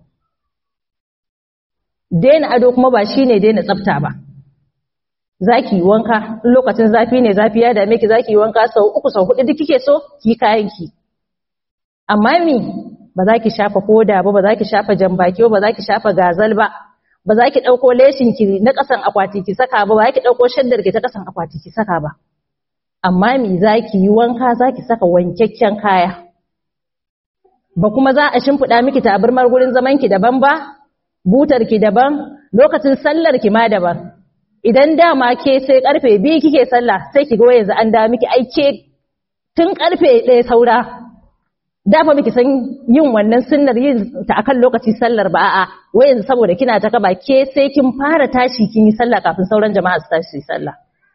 Speaker 2: daina ado kuma ba shine daina tsafta ba zaki yi wanka lokacin zafi ne zafi ya dame ki zaki yi wanka sau uku sau hudu duk kike so ki kayan ki amma mi ba za ki shafa koda ba ba za ki shafa jambaki ba ba za ki shafa gazal ba ba za ki ɗauko leshin ki na ƙasan akwati ki saka ba ba za ki ɗauko shaddar ki ta ƙasan akwati ki saka ba amma mi za ki yi wanka za ki saka wankakken kaya ba kuma za a shimfiɗa miki tabarmar gurin zaman ki daban ba butar ki daban lokacin sallar ki ma daban idan dama ke sai karfe biyu kike sallah sai ki ga yanzu an da miki aike tun karfe ɗaya saura dafa miki san yin wannan sunnar yin ta akan lokaci sallar ba a'a wai yanzu saboda kina ta kaba ke sai kin fara tashi kin yi sallah kafin sauran jama'a su tashi su sallah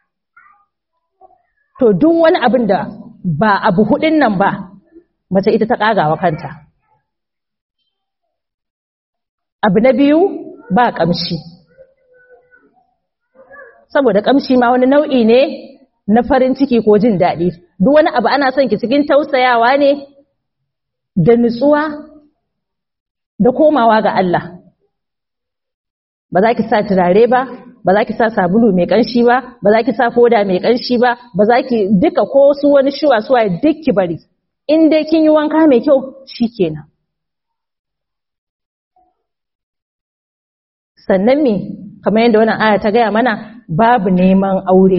Speaker 2: to duk wani abin da ba abu hudin nan ba mace ita ta kagawa kanta abu na biyu ba kamshi saboda kamshi ma wani nau'i ne na farin ciki ko jin daɗi duk wani abu ana son ki cikin tausayawa ne da nutsuwa da komawa ga Allah ba za ki sa turare ba ba za ki sa sabulu mai ƙanshi ba ba za ki sa foda mai ƙanshi ba ba za ki duka ko su wani shuwa suwa duk ki bari in dai kin yi wanka mai kyau shikenan sannan me kamar yadda wannan aya ta gaya mana babu neman aure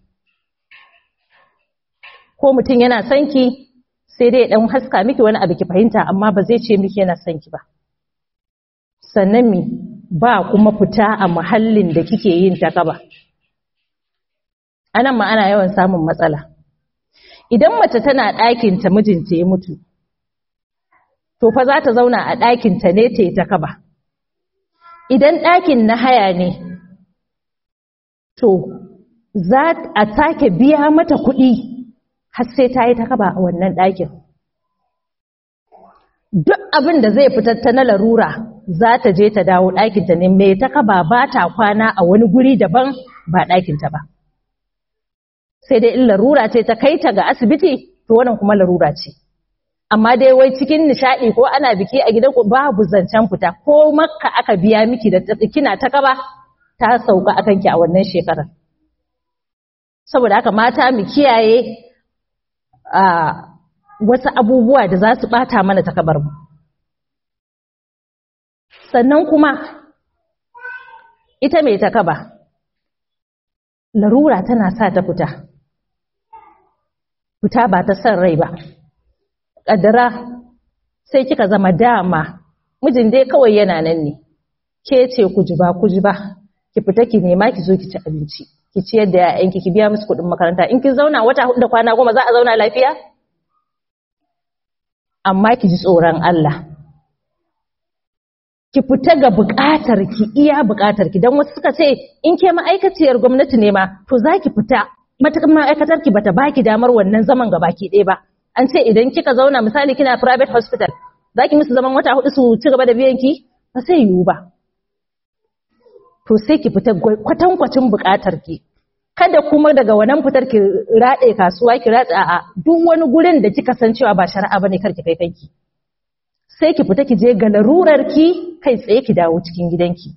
Speaker 2: ko mutum yana son ki sai dai dan haska miki wani abu ki fahimta amma ba zai ce miki yana son ki ba sannan me ba kuma fita a muhallin da kike yin ta gaba anan ma ana yawan samun matsala idan mace tana ɗakin ta mijinta ya mutu to fa za ta zauna a ɗakin ta ne ta yi ta kaba idan ɗakin na haya ne to za a take biya mata kuɗi har sai ta yi ta kaba a wannan ɗakin duk abin da zai fitar ta na larura za ta je ta dawo ɗakinta ne mai ta kaba ba ta kwana a wani guri daban ba ɗakinta ba sai dai in larura ce ta kai ta ga asibiti to wannan kuma larura ce amma dai wai cikin nishaɗi ko ana biki a gidan ku babu zancen fita ko makka aka biya miki da kina ta kaba ta sauka akan ki a wannan shekarar saboda haka mata mu kiyaye a wasu abubuwa da za su bata mana takabar mu sannan kuma ita mai takaba larura tana sa ta fita fita ba ta son rai ba ƙaddara sai kika zama dama mijin dai kawai yana nan ne ke ce ku ji ba ku ji ba ki fita ki nema ki zo ki ci abinci ki ciyar da ‘ya'yanki ki biya musu kuɗin makaranta in kin zauna wata hudu da kwana goma za a zauna lafiya amma ki ji tsoron Allah ki fita ga buƙatar ki iya buƙatar ki don wasu suka ce in ke ma'aikaciyar gwamnati ne ma to za ki fita matakan ma'aikatar ki bata baki damar wannan zaman ga baki ɗaya ba an ce idan kika zauna misali kina private hospital za ki musu zaman wata hudu su ci gaba da biyan ki ba sai yiwu ba to sai ki fita kwatankwacin buƙatar ki kada kuma daga wannan fitar ki raɗe kasuwa ki ratsa a duk wani gurin da kika san cewa ba shari'a bane kar ki kai kanki sai ki fita ki je ga larurar ki kai tsaye ki dawo cikin gidanki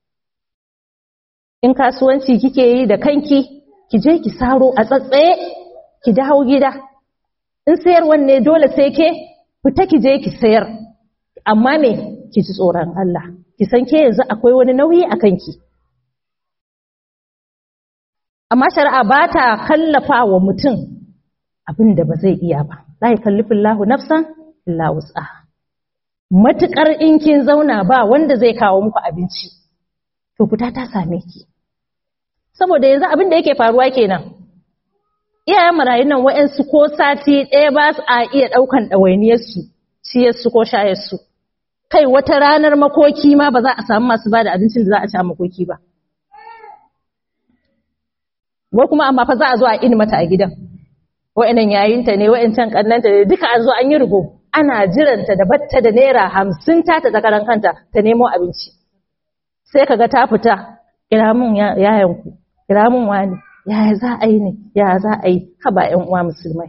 Speaker 2: in kasuwanci kike yi da kanki ki je ki saro a tsatsaye ki dawo gida in sayarwan ne dole sai ke fita ki je ki sayar amma me ki ji tsoron Allah ki san ke yanzu akwai wani nauyi a kanki amma shari'a ba ta kallafa wa mutum abin da ba zai iya ba la yukallifillahu nafsan illa wus'aha matukar in kin zauna ba wanda zai kawo muku abinci to fita ta same ki saboda yanzu abin da yake faruwa kenan iyayen marayun nan wa'ansu ko sati ɗaya ba su a iya ɗaukan ɗawainiyarsu ciyarsu ko shayarsu kai wata ranar makoki ma ba za a samu masu ba da abincin da za a ci a makoki ba wai kuma amma fa za a zo a ini mata a gidan wa'annan yayinta ne wa'ancan kannanta ne duka an zo an yi rugo ana jiranta da batta da naira hamsin ta ta karan kanta ta nemo abinci sai kaga ta fita kira mun yayanku kira mun wani yaya za a yi ne yaya za a yi haba yan uwa musulmai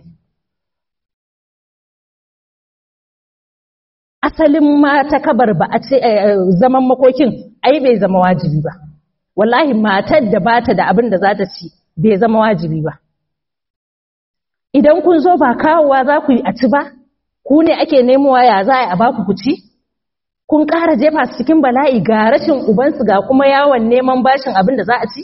Speaker 2: asalin mata kabar ba a ce zaman makokin ai bai zama wajibi ba wallahi matar da bata da abin da za ta ci bai zama wajibi ba idan kun zo ba kawowa za ku yi a ci ba ku ne ake nemowa ya za a baku ku ci kun ƙara jefa su cikin bala'i ga rashin ubansu ga kuma yawon neman bashin abin da za a ci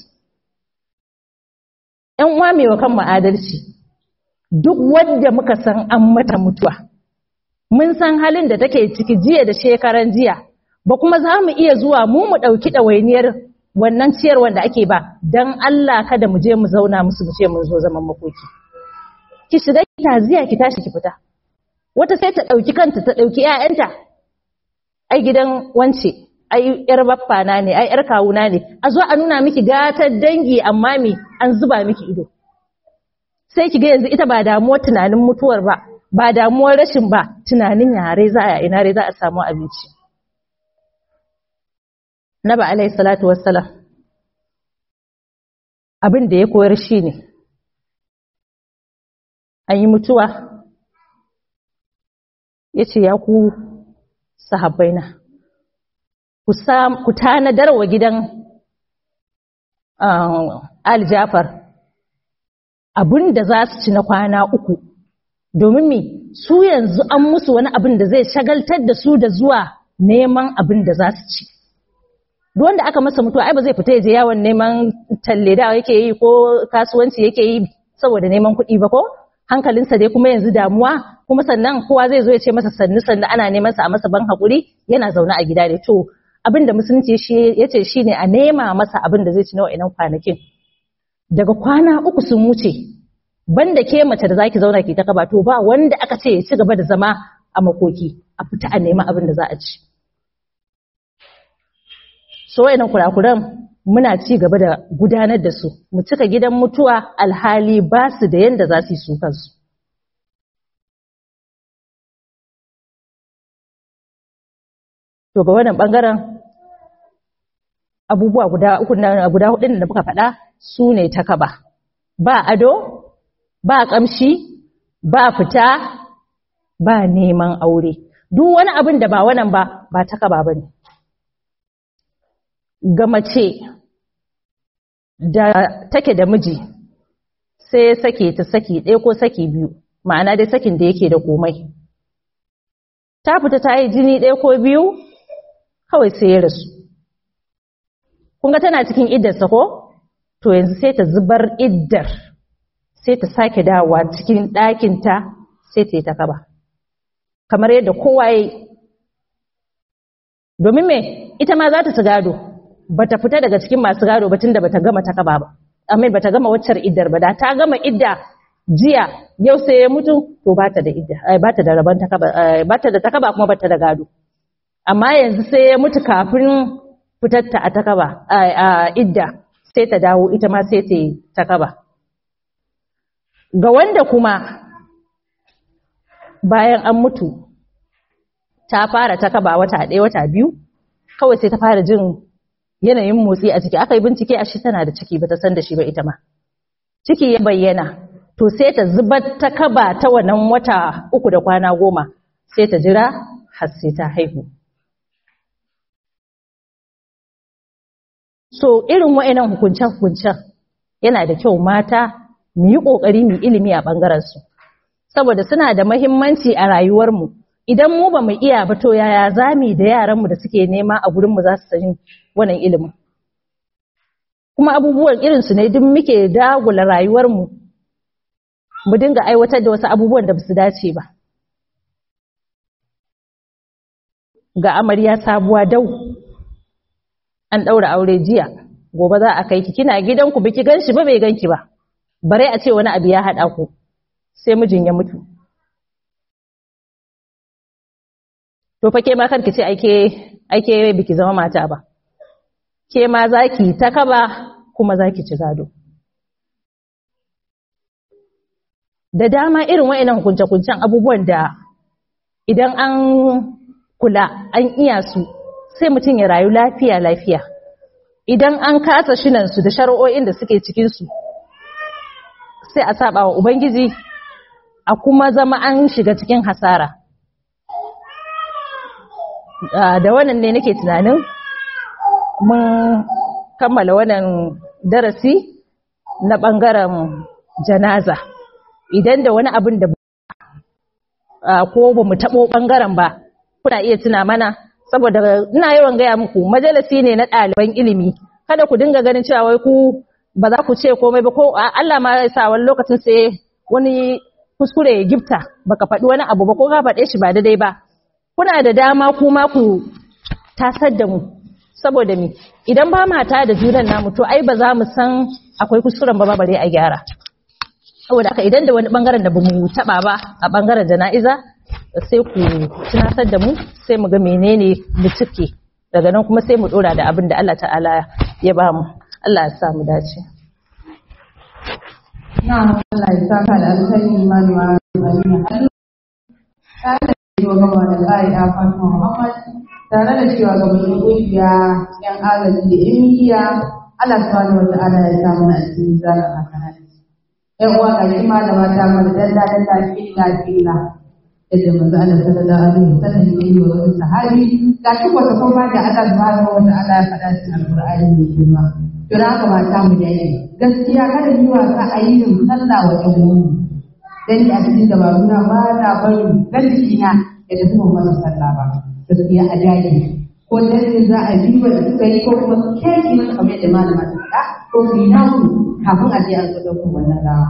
Speaker 2: ‘yan uwa mai wa kan adalci duk wadda muka san an mata mutuwa mun san halin da take ciki jiya da shekaran jiya ba kuma za mu iya zuwa mu mu ɗauki ɗawainiyar wannan ciyarwar da ake ba don Allah kada mu je mu zauna musu mu ce mun zo zaman makoki ki shiga ki taziya ki tashi ki fita wata sai ta ɗauki kanta ta ɗauki ‘ya'yanta ai gidan wance ai ‘yar baffana ne ai ‘yar kawuna ne a zo a nuna miki gatar dangi amma me an zuba miki ido sai ki ga yanzu ita ba damuwar tunanin mutuwar ba ba damuwar rashin ba tunanin yare za a ina za a samu abinci Naba alaihi salatu wassalam abin da ya koyar shi ne an yi mutuwa ya ce ya ku sahabbaina ku tanadar wa gidan aljafar abin da za su ci na kwana uku domin me su yanzu an musu wani abin da zai shagaltar da su da zuwa neman abin da za su ci duk wanda aka masa mutuwa ai ba zai fita ya je yawon neman talle da yake yi ko kasuwanci yake yi saboda neman kuɗi ba ko hankalinsa dai kuma yanzu damuwa kuma sannan kowa zai zo ya ce masa sannu sannu ana neman sa a masa ban hakuri yana zaune a gida ne to abin da musulunci shi yace shine a nema masa abin da zai ci na wa'annan kwanakin daga kwana uku sun wuce banda ke mace da zaki zauna ki ta kaba to ba wanda aka ce ya ci gaba da zama a makoki a fita a nema abin da za a ci so wayannan kurakuran muna ci gaba da gudanar da su mu cika gidan mutuwa alhali ba su da yanda za su yi su kansu to ga wannan bangaren abubuwa guda uku na guda hudu da muka faɗa su ne ta kaba ba ado ba kamshi ba fita ba neman aure duk wani abin da ba wannan ba ba ta kaba bane ga mace da take da miji sai sake ta saki ɗaya ko saki biyu ma'ana dai sakin da yake da komai ta fita ta yi jini ɗaya ko biyu kawai sai ya rasu kun ga tana cikin iddarsa ko to yanzu sai ta zubar iddar sai ta sake dawowa cikin ɗakinta sai ta yi ta kaba kamar yadda kowa ya yi domin me ita ma za ta ci gado ba ta fita daga cikin masu gado ba tunda ba ta gama ta kaba ba amin ba ta gama waccar iddar ba da ta gama idda jiya yau sai ya mutu to ba ta da idda ba ta da rabon ta kaba ba ta da ta kaba kuma ba ta da gado amma yanzu sai ya mutu kafin fitarta a takaba a idda sai ta dawo ita ma sai ta yi takaba ga wanda kuma bayan an mutu ta fara ta kaba wata ɗaya wata biyu kawai sai ta fara jin yanayin motsi a ciki aka yi bincike a shi tana da ciki ba ta san da shi ba ita ma ciki ya bayyana to sai ta zubar ta kaba ta wannan wata uku da kwana goma sai ta jira har sai ta haihu so irin wa'annan hukunce-hukuncen yana da kyau mata mu yi ƙoƙari mu ilimi a ɓangarensu saboda suna da mahimmanci a rayuwarmu idan mu ba mu iya ba to yaya za mu da yaranmu da suke nema a gurinmu za su sani wannan ilimin kuma abubuwan irinsu ne duk muke dagula rayuwarmu mu dinga aiwatar da wasu abubuwan da ba su dace ba ga amarya sabuwa dau an ɗaura aure jiya gobe za a kai ki kina gidanku biki ganshi ba bai ganki ba bare a ce wani abu ya haɗa ku sai mijin ya mutu to fa ke ma karki ce ake ake biki zama mata ba ke ma zaki ta kaba kuma zaki ci gado da dama irin wa'annan hukunce-hukuncen abubuwan da idan an kula an iya su sai mutum ya rayu lafiya lafiya idan an kasa shinansu da shari'o'in da suke cikinsu sai a saba wa ubangiji a kuma zama an shiga cikin hasara da wannan ne nake tunanin mun kammala wannan darasi na ɓangaren janaza idan da wani abin da ko ba mu taɓo ɓangaren ba kuna iya tuna mana saboda ina yawan gaya muku majalisi ne na ɗaliban ilimi kada ku dinga ganin cewa wai ku ba za ku ce komai ba ko Allah ma ya sa wani lokacin sai wani kuskure ya gifta baka faɗi wani abu ba ko ka faɗe shi ba daidai ba kuna da dama kuma ku tasar da mu saboda mi idan ba mata da junan namu to ai ba za mu san akwai kuskuren ba bare a gyara saboda haka idan da wani bangaren da bamu taba ba a bangaren jana'iza sai ku tunatar da mu sai mu ga menene mu cike daga nan kuma sai mu dora da abin da Allah ta'ala ya ba mu Allah ya sa mu dace
Speaker 1: na Allah ya saka da alkhairi malama Amina tare da cewa gaba da tsari a Fatima Muhammad tare da cewa gaba da kungiya yan agaji da yan midiya Allah subhanahu wa ta'ala ya sa mu a cikin zaran hasanat yan uwa ga shi malama ta mana dalla dalla filla filla yadda manzo Allah sallallahu alaihi wasallam ya yi wa wani sahabi ga shi wata kuma da Allah subhanahu wa ta'ala ya faɗa cikin alqur'ani mai girma to da haka mata mu da yi gaskiya kada ni wasa a yi yin sallah wa ɗan uwanmu dan ni a cikin dabaruna ba na bari dan jikina ya tafi ban masa sallah ba gaskiya a dage ko dan ne za a bi wa da suka yi ko kuma keki masa kamar yadda malama ta faɗa ko su yi naku kafin a je an zo ɗaukar wannan rawa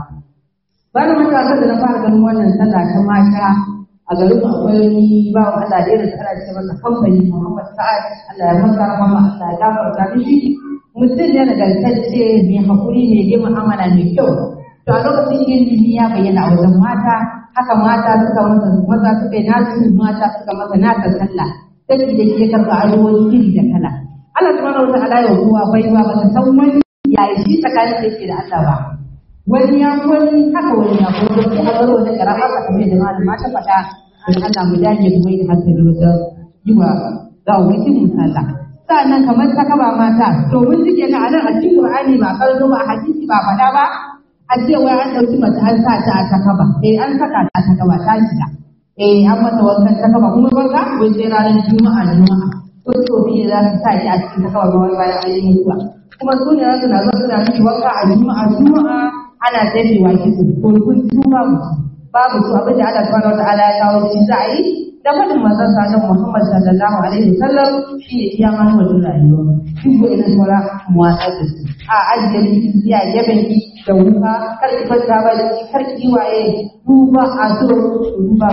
Speaker 1: ba da matasan da na fara ganin wannan sallah ta mata a garin mu akwai wani ba wa Allah da irin ana ce masa kamfani Muhammad Sa'ad Allah ya masa rahama Allah ya gafarta mishi mutum ne nagartacce mai hakuri mai girma amana mai kyau to a lokacin ilimi ya bayyana a wajen mata haka mata suka masa maza suka yi nasu mata suka masa nasa sallah sai da ke karɓa ayoyi iri da kala Allah subhanahu wa ta'ala ya kowa baiwa ba ta san wani yayi shi tsakanin da yake da Allah ba wani ya wani haka wani ya ko wani a zaro da karama ka kamar da malama ta faɗa don Allah mu dage mu mai da hankali wajen yi wa gawawakin mu sallah sa'annan kamar ta kaba mata to mun ji kenan a nan a cikin Qur'ani ba karzo ba a hadisi ba faɗa ba a ce wai an ɗauki mace an sa ta a ta kaba eh an saka ta a ta kaba ta shiga eh an mata wankan ta kaba kuma wanka wai sai ranar juma'a da juma'a ko to ne za su sa ki a cikin ta kaba ba wai bayan an yi mutuwa kuma su ne za su na zo suna miki wanka a juma'a juma'a ana tafewa kitso ko kun su babu babu su abin da Allah subhanahu wa ta'ala ya kawo shi za a yi da fadin manzon sa Muhammad sallallahu alaihi wasallam shine iya ma wannan rayuwa duk wani sauran mu watsa da su a ajiye ki ya yaben ki da wuka kar ki fanta ba da kar ki waye duba a so duba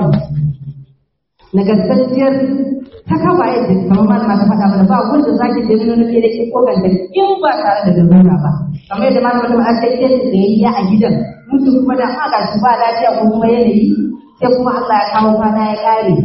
Speaker 1: nagartacciyar ta kaba yadda kamar malama ta faɗa mana ba wanda zaki da nuna ke da ke ko ganta in ba tare da lalura ba kamar yadda malama ta faɗa sai da yayya a gidan mutum kuma da aka shi ba lafiya ko kuma yanayi sai kuma Allah ya kawo kwana ya kare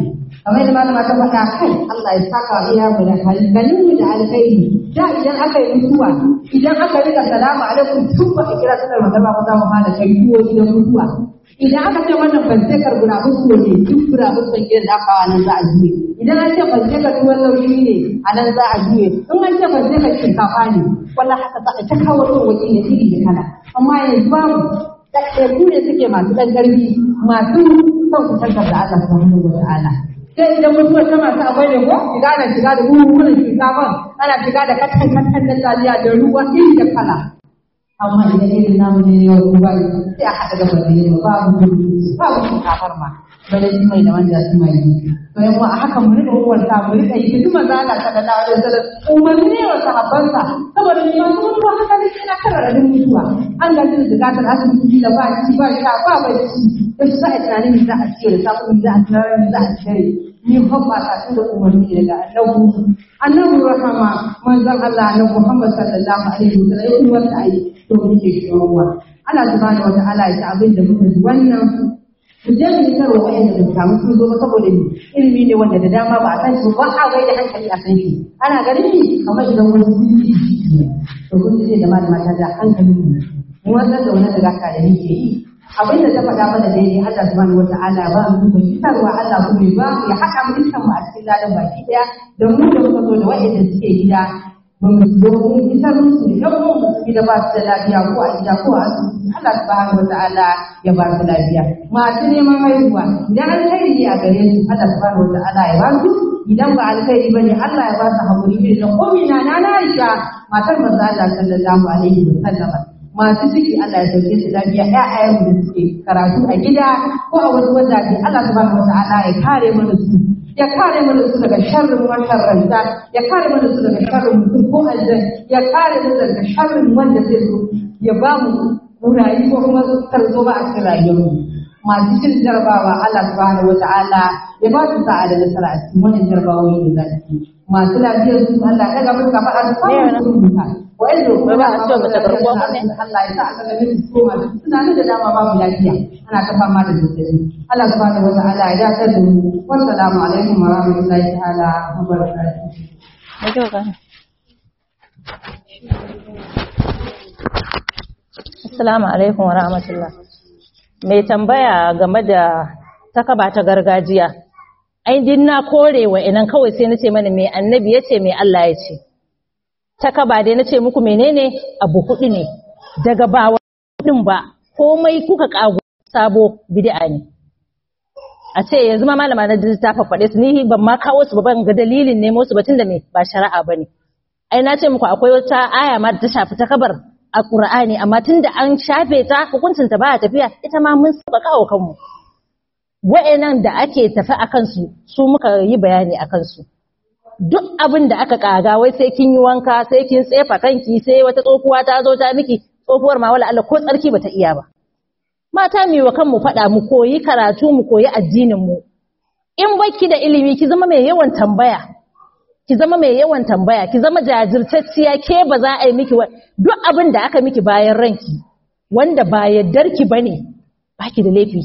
Speaker 1: kamar da malama ta faɗa kai Allah ya saka wa iya mu da halganin mu da alkhairi da idan aka yi mutuwa idan aka rika salamu alaikum tun ba a kira sallar magana ba za mu fara kai tuwo gidan mutuwa idan aka ce wannan bantekar gurabun su ne duk gurabun sun gidan da aka nan za a juye idan an ce bantekar tuwon lauyi ne a nan za a juye in an ce bantekar shinkafa ne wallahi haka za a ta kawo tsawaki ne iri da kala amma yanzu babu ɗaiɗaiku ne suke masu ɗan ƙarfi masu son kusantar da Allah subhanahu wa ta'ala sai idan mutuwar ta masu akwai ne ko shiga da shiga da buhuhunan shinkafan ana shiga da katan katan da taliya da ruwa iri da kala amma idan irin namu ne yau ko ba sai a haɗa da bane ne babu babu shinkafar ma bane shi mai da wanda su mai to yan a haka mu rika uwar ta mu rika yi duk maza Allah sallallahu alaihi wasallam umarni ne wa sahabbansa saboda ni ma mun ba haka ne kana karara da mutuwa an ga jin zakatar asibiti da ba ci ba sha ba bacci da su sa tunanin za a ce da samu za a tsara za a tsare ni hobba ta da umarni daga annabi annabi rahama manzon Allah annabi Muhammad sallallahu alaihi wasallam ya umarta ayi to muke shawara Allah subhanahu wa ta'ala ya ta abin da muka ji wannan ku je mu yi karo wa'anda da samu sun zo ba saboda ni ilimi ne wanda da dama ba a san shi ba a bai da hankali a san shi ana ganin ni kamar idan wani sirri ne to kun ce da malama ta da hankali ne mu wannan da wani daga ka da nake yi abin da ta faɗa mana daidai Allah subhanahu wata'ala ba mu ku fitarwa Allah ku ne ba ya haɗa mu dukkan mu a cikin ladan baki ɗaya da mu da muka zo da wa'anda suke gida mun zo mun fitar musu da yan mu gida ba su da lafiya ko a gida ko a asibiti Allah subhanahu wata'ala ya ba su lafiya masu neman haihuwa idan alkhairi ne a gare su Allah subhanahu wata'ala ya ba su idan ba alkhairi bane Allah ya ba su haƙuri irin da komina na na Aisha matar manzo Allah sallallahu alaihi wa sallam masu ciki Allah ya sauke su lafiya ƴaƴayen da suke karatu a gida ko a wasu wajaje Allah subhanahu wata'ala ya kare mana su ya kare mana su daga sharrin masharranta ya kare mana su daga sharrin mutum ko aljan ya kare mana daga sharrin wanda zai so ya ba mu rayu ko kuma tarzo ba a cikin rayuwarmu masu cin jarabawa Allah subhanahu wata'ala ya ba su sa'a da nasara a cikin wannan jarabawoyi da za su masu lafiyar su Allah ya ga musu kafa a samun su mutu wa'anda kuma
Speaker 2: ba a so mace garkuwa ba ne
Speaker 1: Allah ya sa a kaga miki su koma suna nan da dama babu lafiya ana ta fama da zazzabi Allah subhanahu wata'ala ya dakatar da mu wassalamu alaikum wa rahmatullahi ta'ala wa barakatuh
Speaker 2: Assalamu alaikum wa rahmatullah. Mai tambaya game da takaba ta gargajiya. Ai din na kore wa inan kawai sai nace mana me annabi yace me Allah ya ce. Takaba dai nace muku menene abu hudu ne. Daga ba hudun ba komai kuka kago sabo bid'a ne. A ce yanzu ma malama na ta faɗe su ni ban ma kawo su ba ban ga dalilin nemo su ba tunda me ba shari'a bane. Ai na ce muku akwai wata aya ma da ta shafi takabar a Qur'ani amma tunda an shafe ta hukuncin ta baya tafiya ita ma mun saba kawo kanmu wa'annan da ake tafi akan su su muka yi bayani akan su duk abin da aka kaga wai sai kin yi wanka sai kin tsefa kanki sai wata tsofuwa ta zo ta miki tsofuwar ma wala Allah ko tsarki bata iya ba mata mu wa kanmu faɗa mu koyi karatu mu koyi addinin mu in baki da ilimi ki zama mai yawan tambaya ki zama mai yawan tambaya ki zama jajirtacciya ke ba za a yi miki duk abin da aka miki bayan ranki wanda ba yardarki bane baki da laifi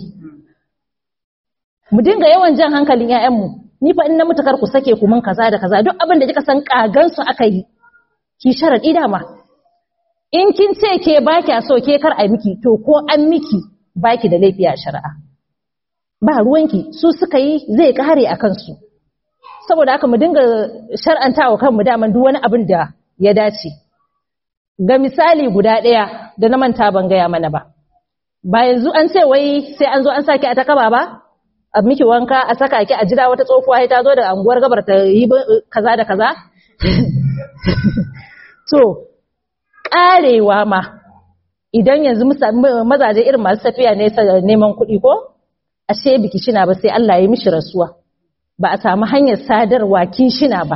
Speaker 2: mu dinga yawan jan hankalin ƴaƴanmu ni fa in na mutakar ku sake ku mun kaza da kaza duk abin da kika san kagan su aka yi ki sharadi dama in kin ce ke ba kya so ke kar a miki to ko an miki baki da laifi a shari'a ba ruwanki su suka yi zai kare a kansu saboda haka mu dinga shar'antawa kanmu daman duk wani abin da ya dace ga misali guda ɗaya da na manta ban gaya mana ba ba yanzu an ce wai sai an zo an saki a takaba ba a miki wanka a saka ki a jira wata tsofuwa ta zo da anguwar gabar ta yi kaza da kaza to karewa ma idan yanzu mazaje irin masu tafiya ne neman kuɗi ko ashe biki shina ba sai Allah ya mishi rasuwa ba a samu hanyar sadarwa shina ba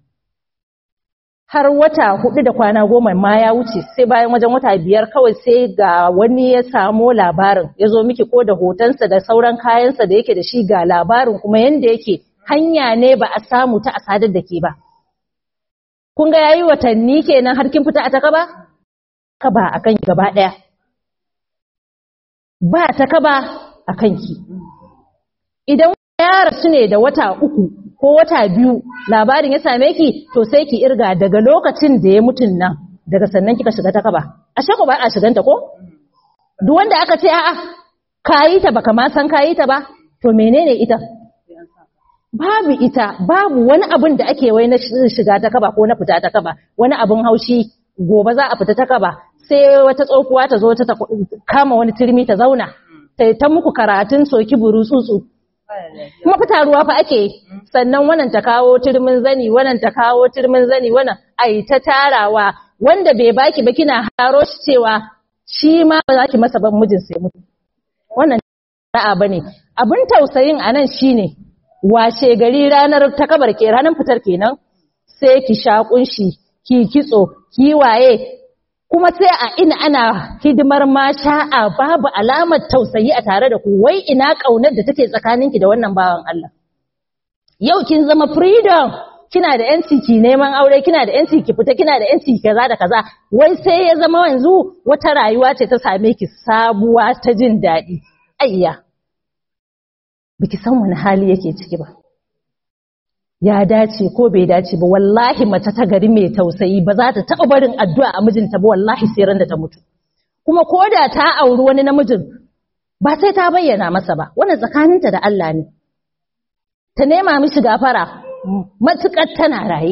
Speaker 2: har wata hudu da kwana goma ma ya wuce sai bayan wajen wata biyar kawai sai ga wani ya samo labarin ya zo miki ko da hotonsa da sauran kayansa da yake da shi ga labarin kuma yanda yake hanya ne ba a samu ta a sadar da ke ba kun ga yayi watanni kenan har kin fita a ta kaba ka ba akan ki gaba daya ba ta kaba akan ki idan ya ya rasu ne da wata uku ko wata biyu labarin ya same ki to sai ki irga daga lokacin da ya mutun nan daga sannan kika shiga ta kaba ashe ko ba a shiganta ko duk wanda aka ce a'a kayi ta baka ma san kayi ta ba to menene ita babu ita babu wani abin da ake wai na shiga ta kaba ko na fita ta kaba wani abin haushi gobe za a fita ta kaba sai wata tsokuwa ta zo ta kama wani turmi ta zauna ta ta muku karatun soki buru tsutsu kuma fita ruwa fa ake sannan wannan ta kawo turmin zani wannan ta kawo turmin zani wannan ai ta tarawa wanda bai baki ba kina haro shi cewa shi ma ba za ki masa ban mijin sai mutu wannan da'a bane abin tausayin anan shine washe gari ranar takabar ke ranar fitar kenan sai ki sha kunshi ki kitso ki waye kuma sai a ina ana hidimar ma sha'a babu alamar tausayi a tare da ku wai ina kaunar da take tsakaninki da wannan bawan Allah yau kin zama freedom kina da yanci ki neman aure kina da yanci ki fita kina da yanci kaza da kaza wai sai ya zama yanzu wata rayuwa ce ta same ki sabuwa ta jin daɗi ayya biki san wani hali yake ciki ba ya dace ko bai dace ba wallahi mace ta gari mai tausayi ba za ta taɓa barin addu'a a mijinta ba wallahi sai ran da ta mutu kuma ko da ta auri wani namijin ba sai ta bayyana masa ba wannan tsakaninta da Allah ne ta nema mishi gafara matukar tana raye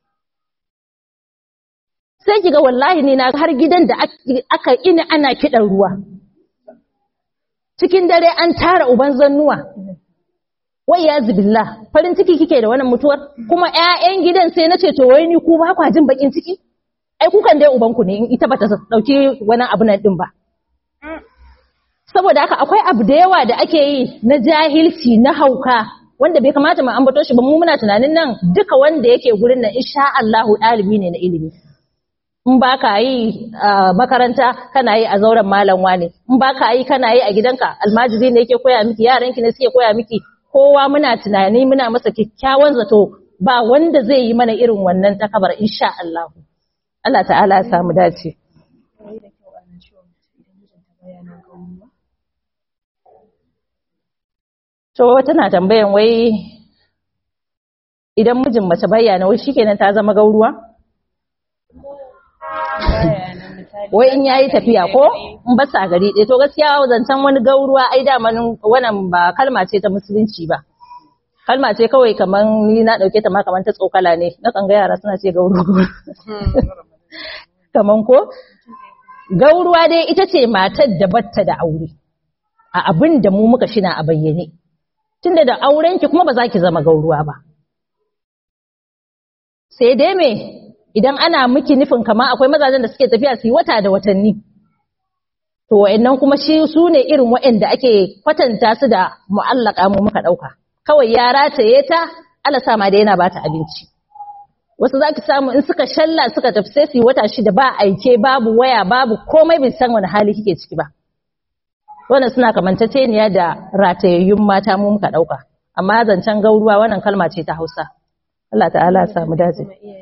Speaker 2: sai kiga wallahi ne na har gidan da aka ina ana kiɗan ruwa cikin dare an tara uban zannuwa wai ya zubilla farin ciki kike da wannan mutuwar kuma ƴaƴan gidan sai nace to wai ni ku ba kwa jin bakin ciki ai kukan dai ubanku ne in ita bata dauki wani abu nan din ba saboda haka akwai abu da yawa da ake yi na jahilci na hauka wanda bai kamata mu ambato shi ba mu muna tunanin nan duka wanda yake gurin nan insha Allah ɗalibi ne na ilimi in ba ka yi a makaranta kana yi a zauren malam wane in ba ka yi kana yi a gidanka almajiri ne yake koya miki yaranki ne suke koya miki kowa muna tunani muna masa kyakkyawan zato ba wanda zai yi mana irin wannan takabar insha Allah Allah ta'ala ya samu dace to tana tambayan wai idan mijin mace bayyana wai shikenan ta zama gauruwa wai in yayi tafiya ko in ba sa gari ɗaya to gaskiya zancen wani gauruwa ai daman wannan ba kalma ce ta musulunci ba kalma ce kawai kaman ni na dauke ta ma kaman ta tsokala ne na kan ga yara suna ce gauru kaman ko gauruwa dai ita ce matar da batta da aure a abin da mu muka shina a bayyane tunda da aurenki kuma ba za ki zama gauruwa ba sai dai me idan ana miki nufin kama akwai mazajen da suke tafiya su yi wata da watanni to wa'annan kuma shi su ne irin wa'anda ake kwatanta su da mu'allaka mu muka dauka kawai ya rataye ta Allah sa ma da yana bata abinci wasu zaki samu in suka shalla suka tafi sai su yi wata shida ba aike babu waya babu komai bai san wani hali kike ciki ba wannan suna kamantaceniya da ratayayyun mata mu muka dauka amma zancen gauruwa wannan kalma ce ta Hausa Allah ta'ala ya samu dace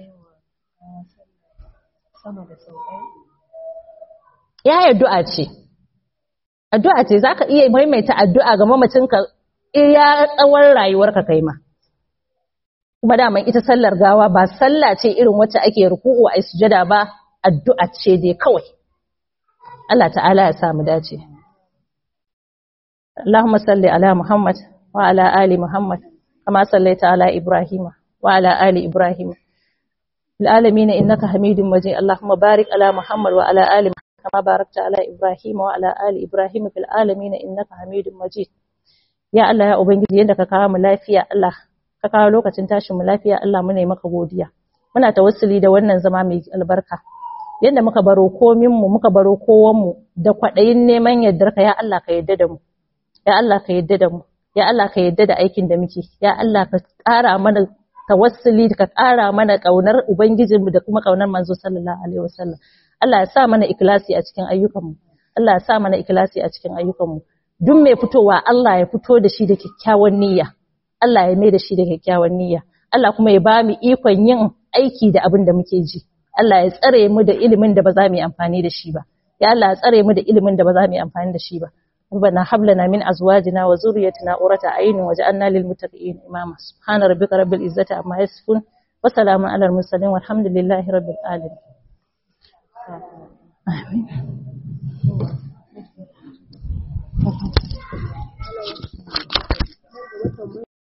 Speaker 2: ya addu'a ce addu'a ce zaka iya maimaita addu'a ga mamacinka iya tsawon rayuwarka kai ma kuma daman ita sallar gawa ba sallah ce irin wacce ake ruku'u a sujada ba addu'a ce dai kawai Allah ta'ala ya samu dace Allahumma salli ala Muhammad wa ala ali Muhammad kama sallaita ala Ibrahim wa ala ali Ibrahim العالمين إنك حميد مجيد اللهم بارك على محمد وعلى آل محمد كما باركت على إبراهيم وعلى آل إبراهيم في العالمين إنك حميد مجيد ya Allah ya ubangiji yanda ka kawo mu lafiya Allah ka kawo lokacin tashin mu lafiya Allah mu ne maka godiya muna tawassuli da wannan zama mai albarka yanda muka baro komin mu muka baro kowan mu da kwadayin neman yardar ka ya Allah ka yarda da mu ya Allah ka yarda da mu ya Allah ka yarda da aikin da muke ya Allah ka ƙara mana tawassuli ka ƙara mana ƙaunar ubangijinmu da kuma ƙaunar manzo sallallahu alaihi wasallam Allah ya sa mana ikhlasi a cikin ayyukanmu Allah ya sa mana ikhlasi a cikin ayyukanmu duk mai fitowa Allah ya fito da shi da kyakkyawan niyya Allah ya mai da shi da kyakkyawan niyya Allah kuma ya ba mu ikon yin aiki da abin da muke ji Allah ya tsare mu da ilimin da ba za mu yi amfani da shi ba ya Allah ya tsare mu da ilimin da ba za mu yi amfani da shi ba ربنا هب لنا من أزواجنا وذريتنا قرة أعين واجعلنا للمتقين إماما سبحان ربك رب العزة عما يصفون وسلام على المرسلين والحمد لله رب العالمين آمين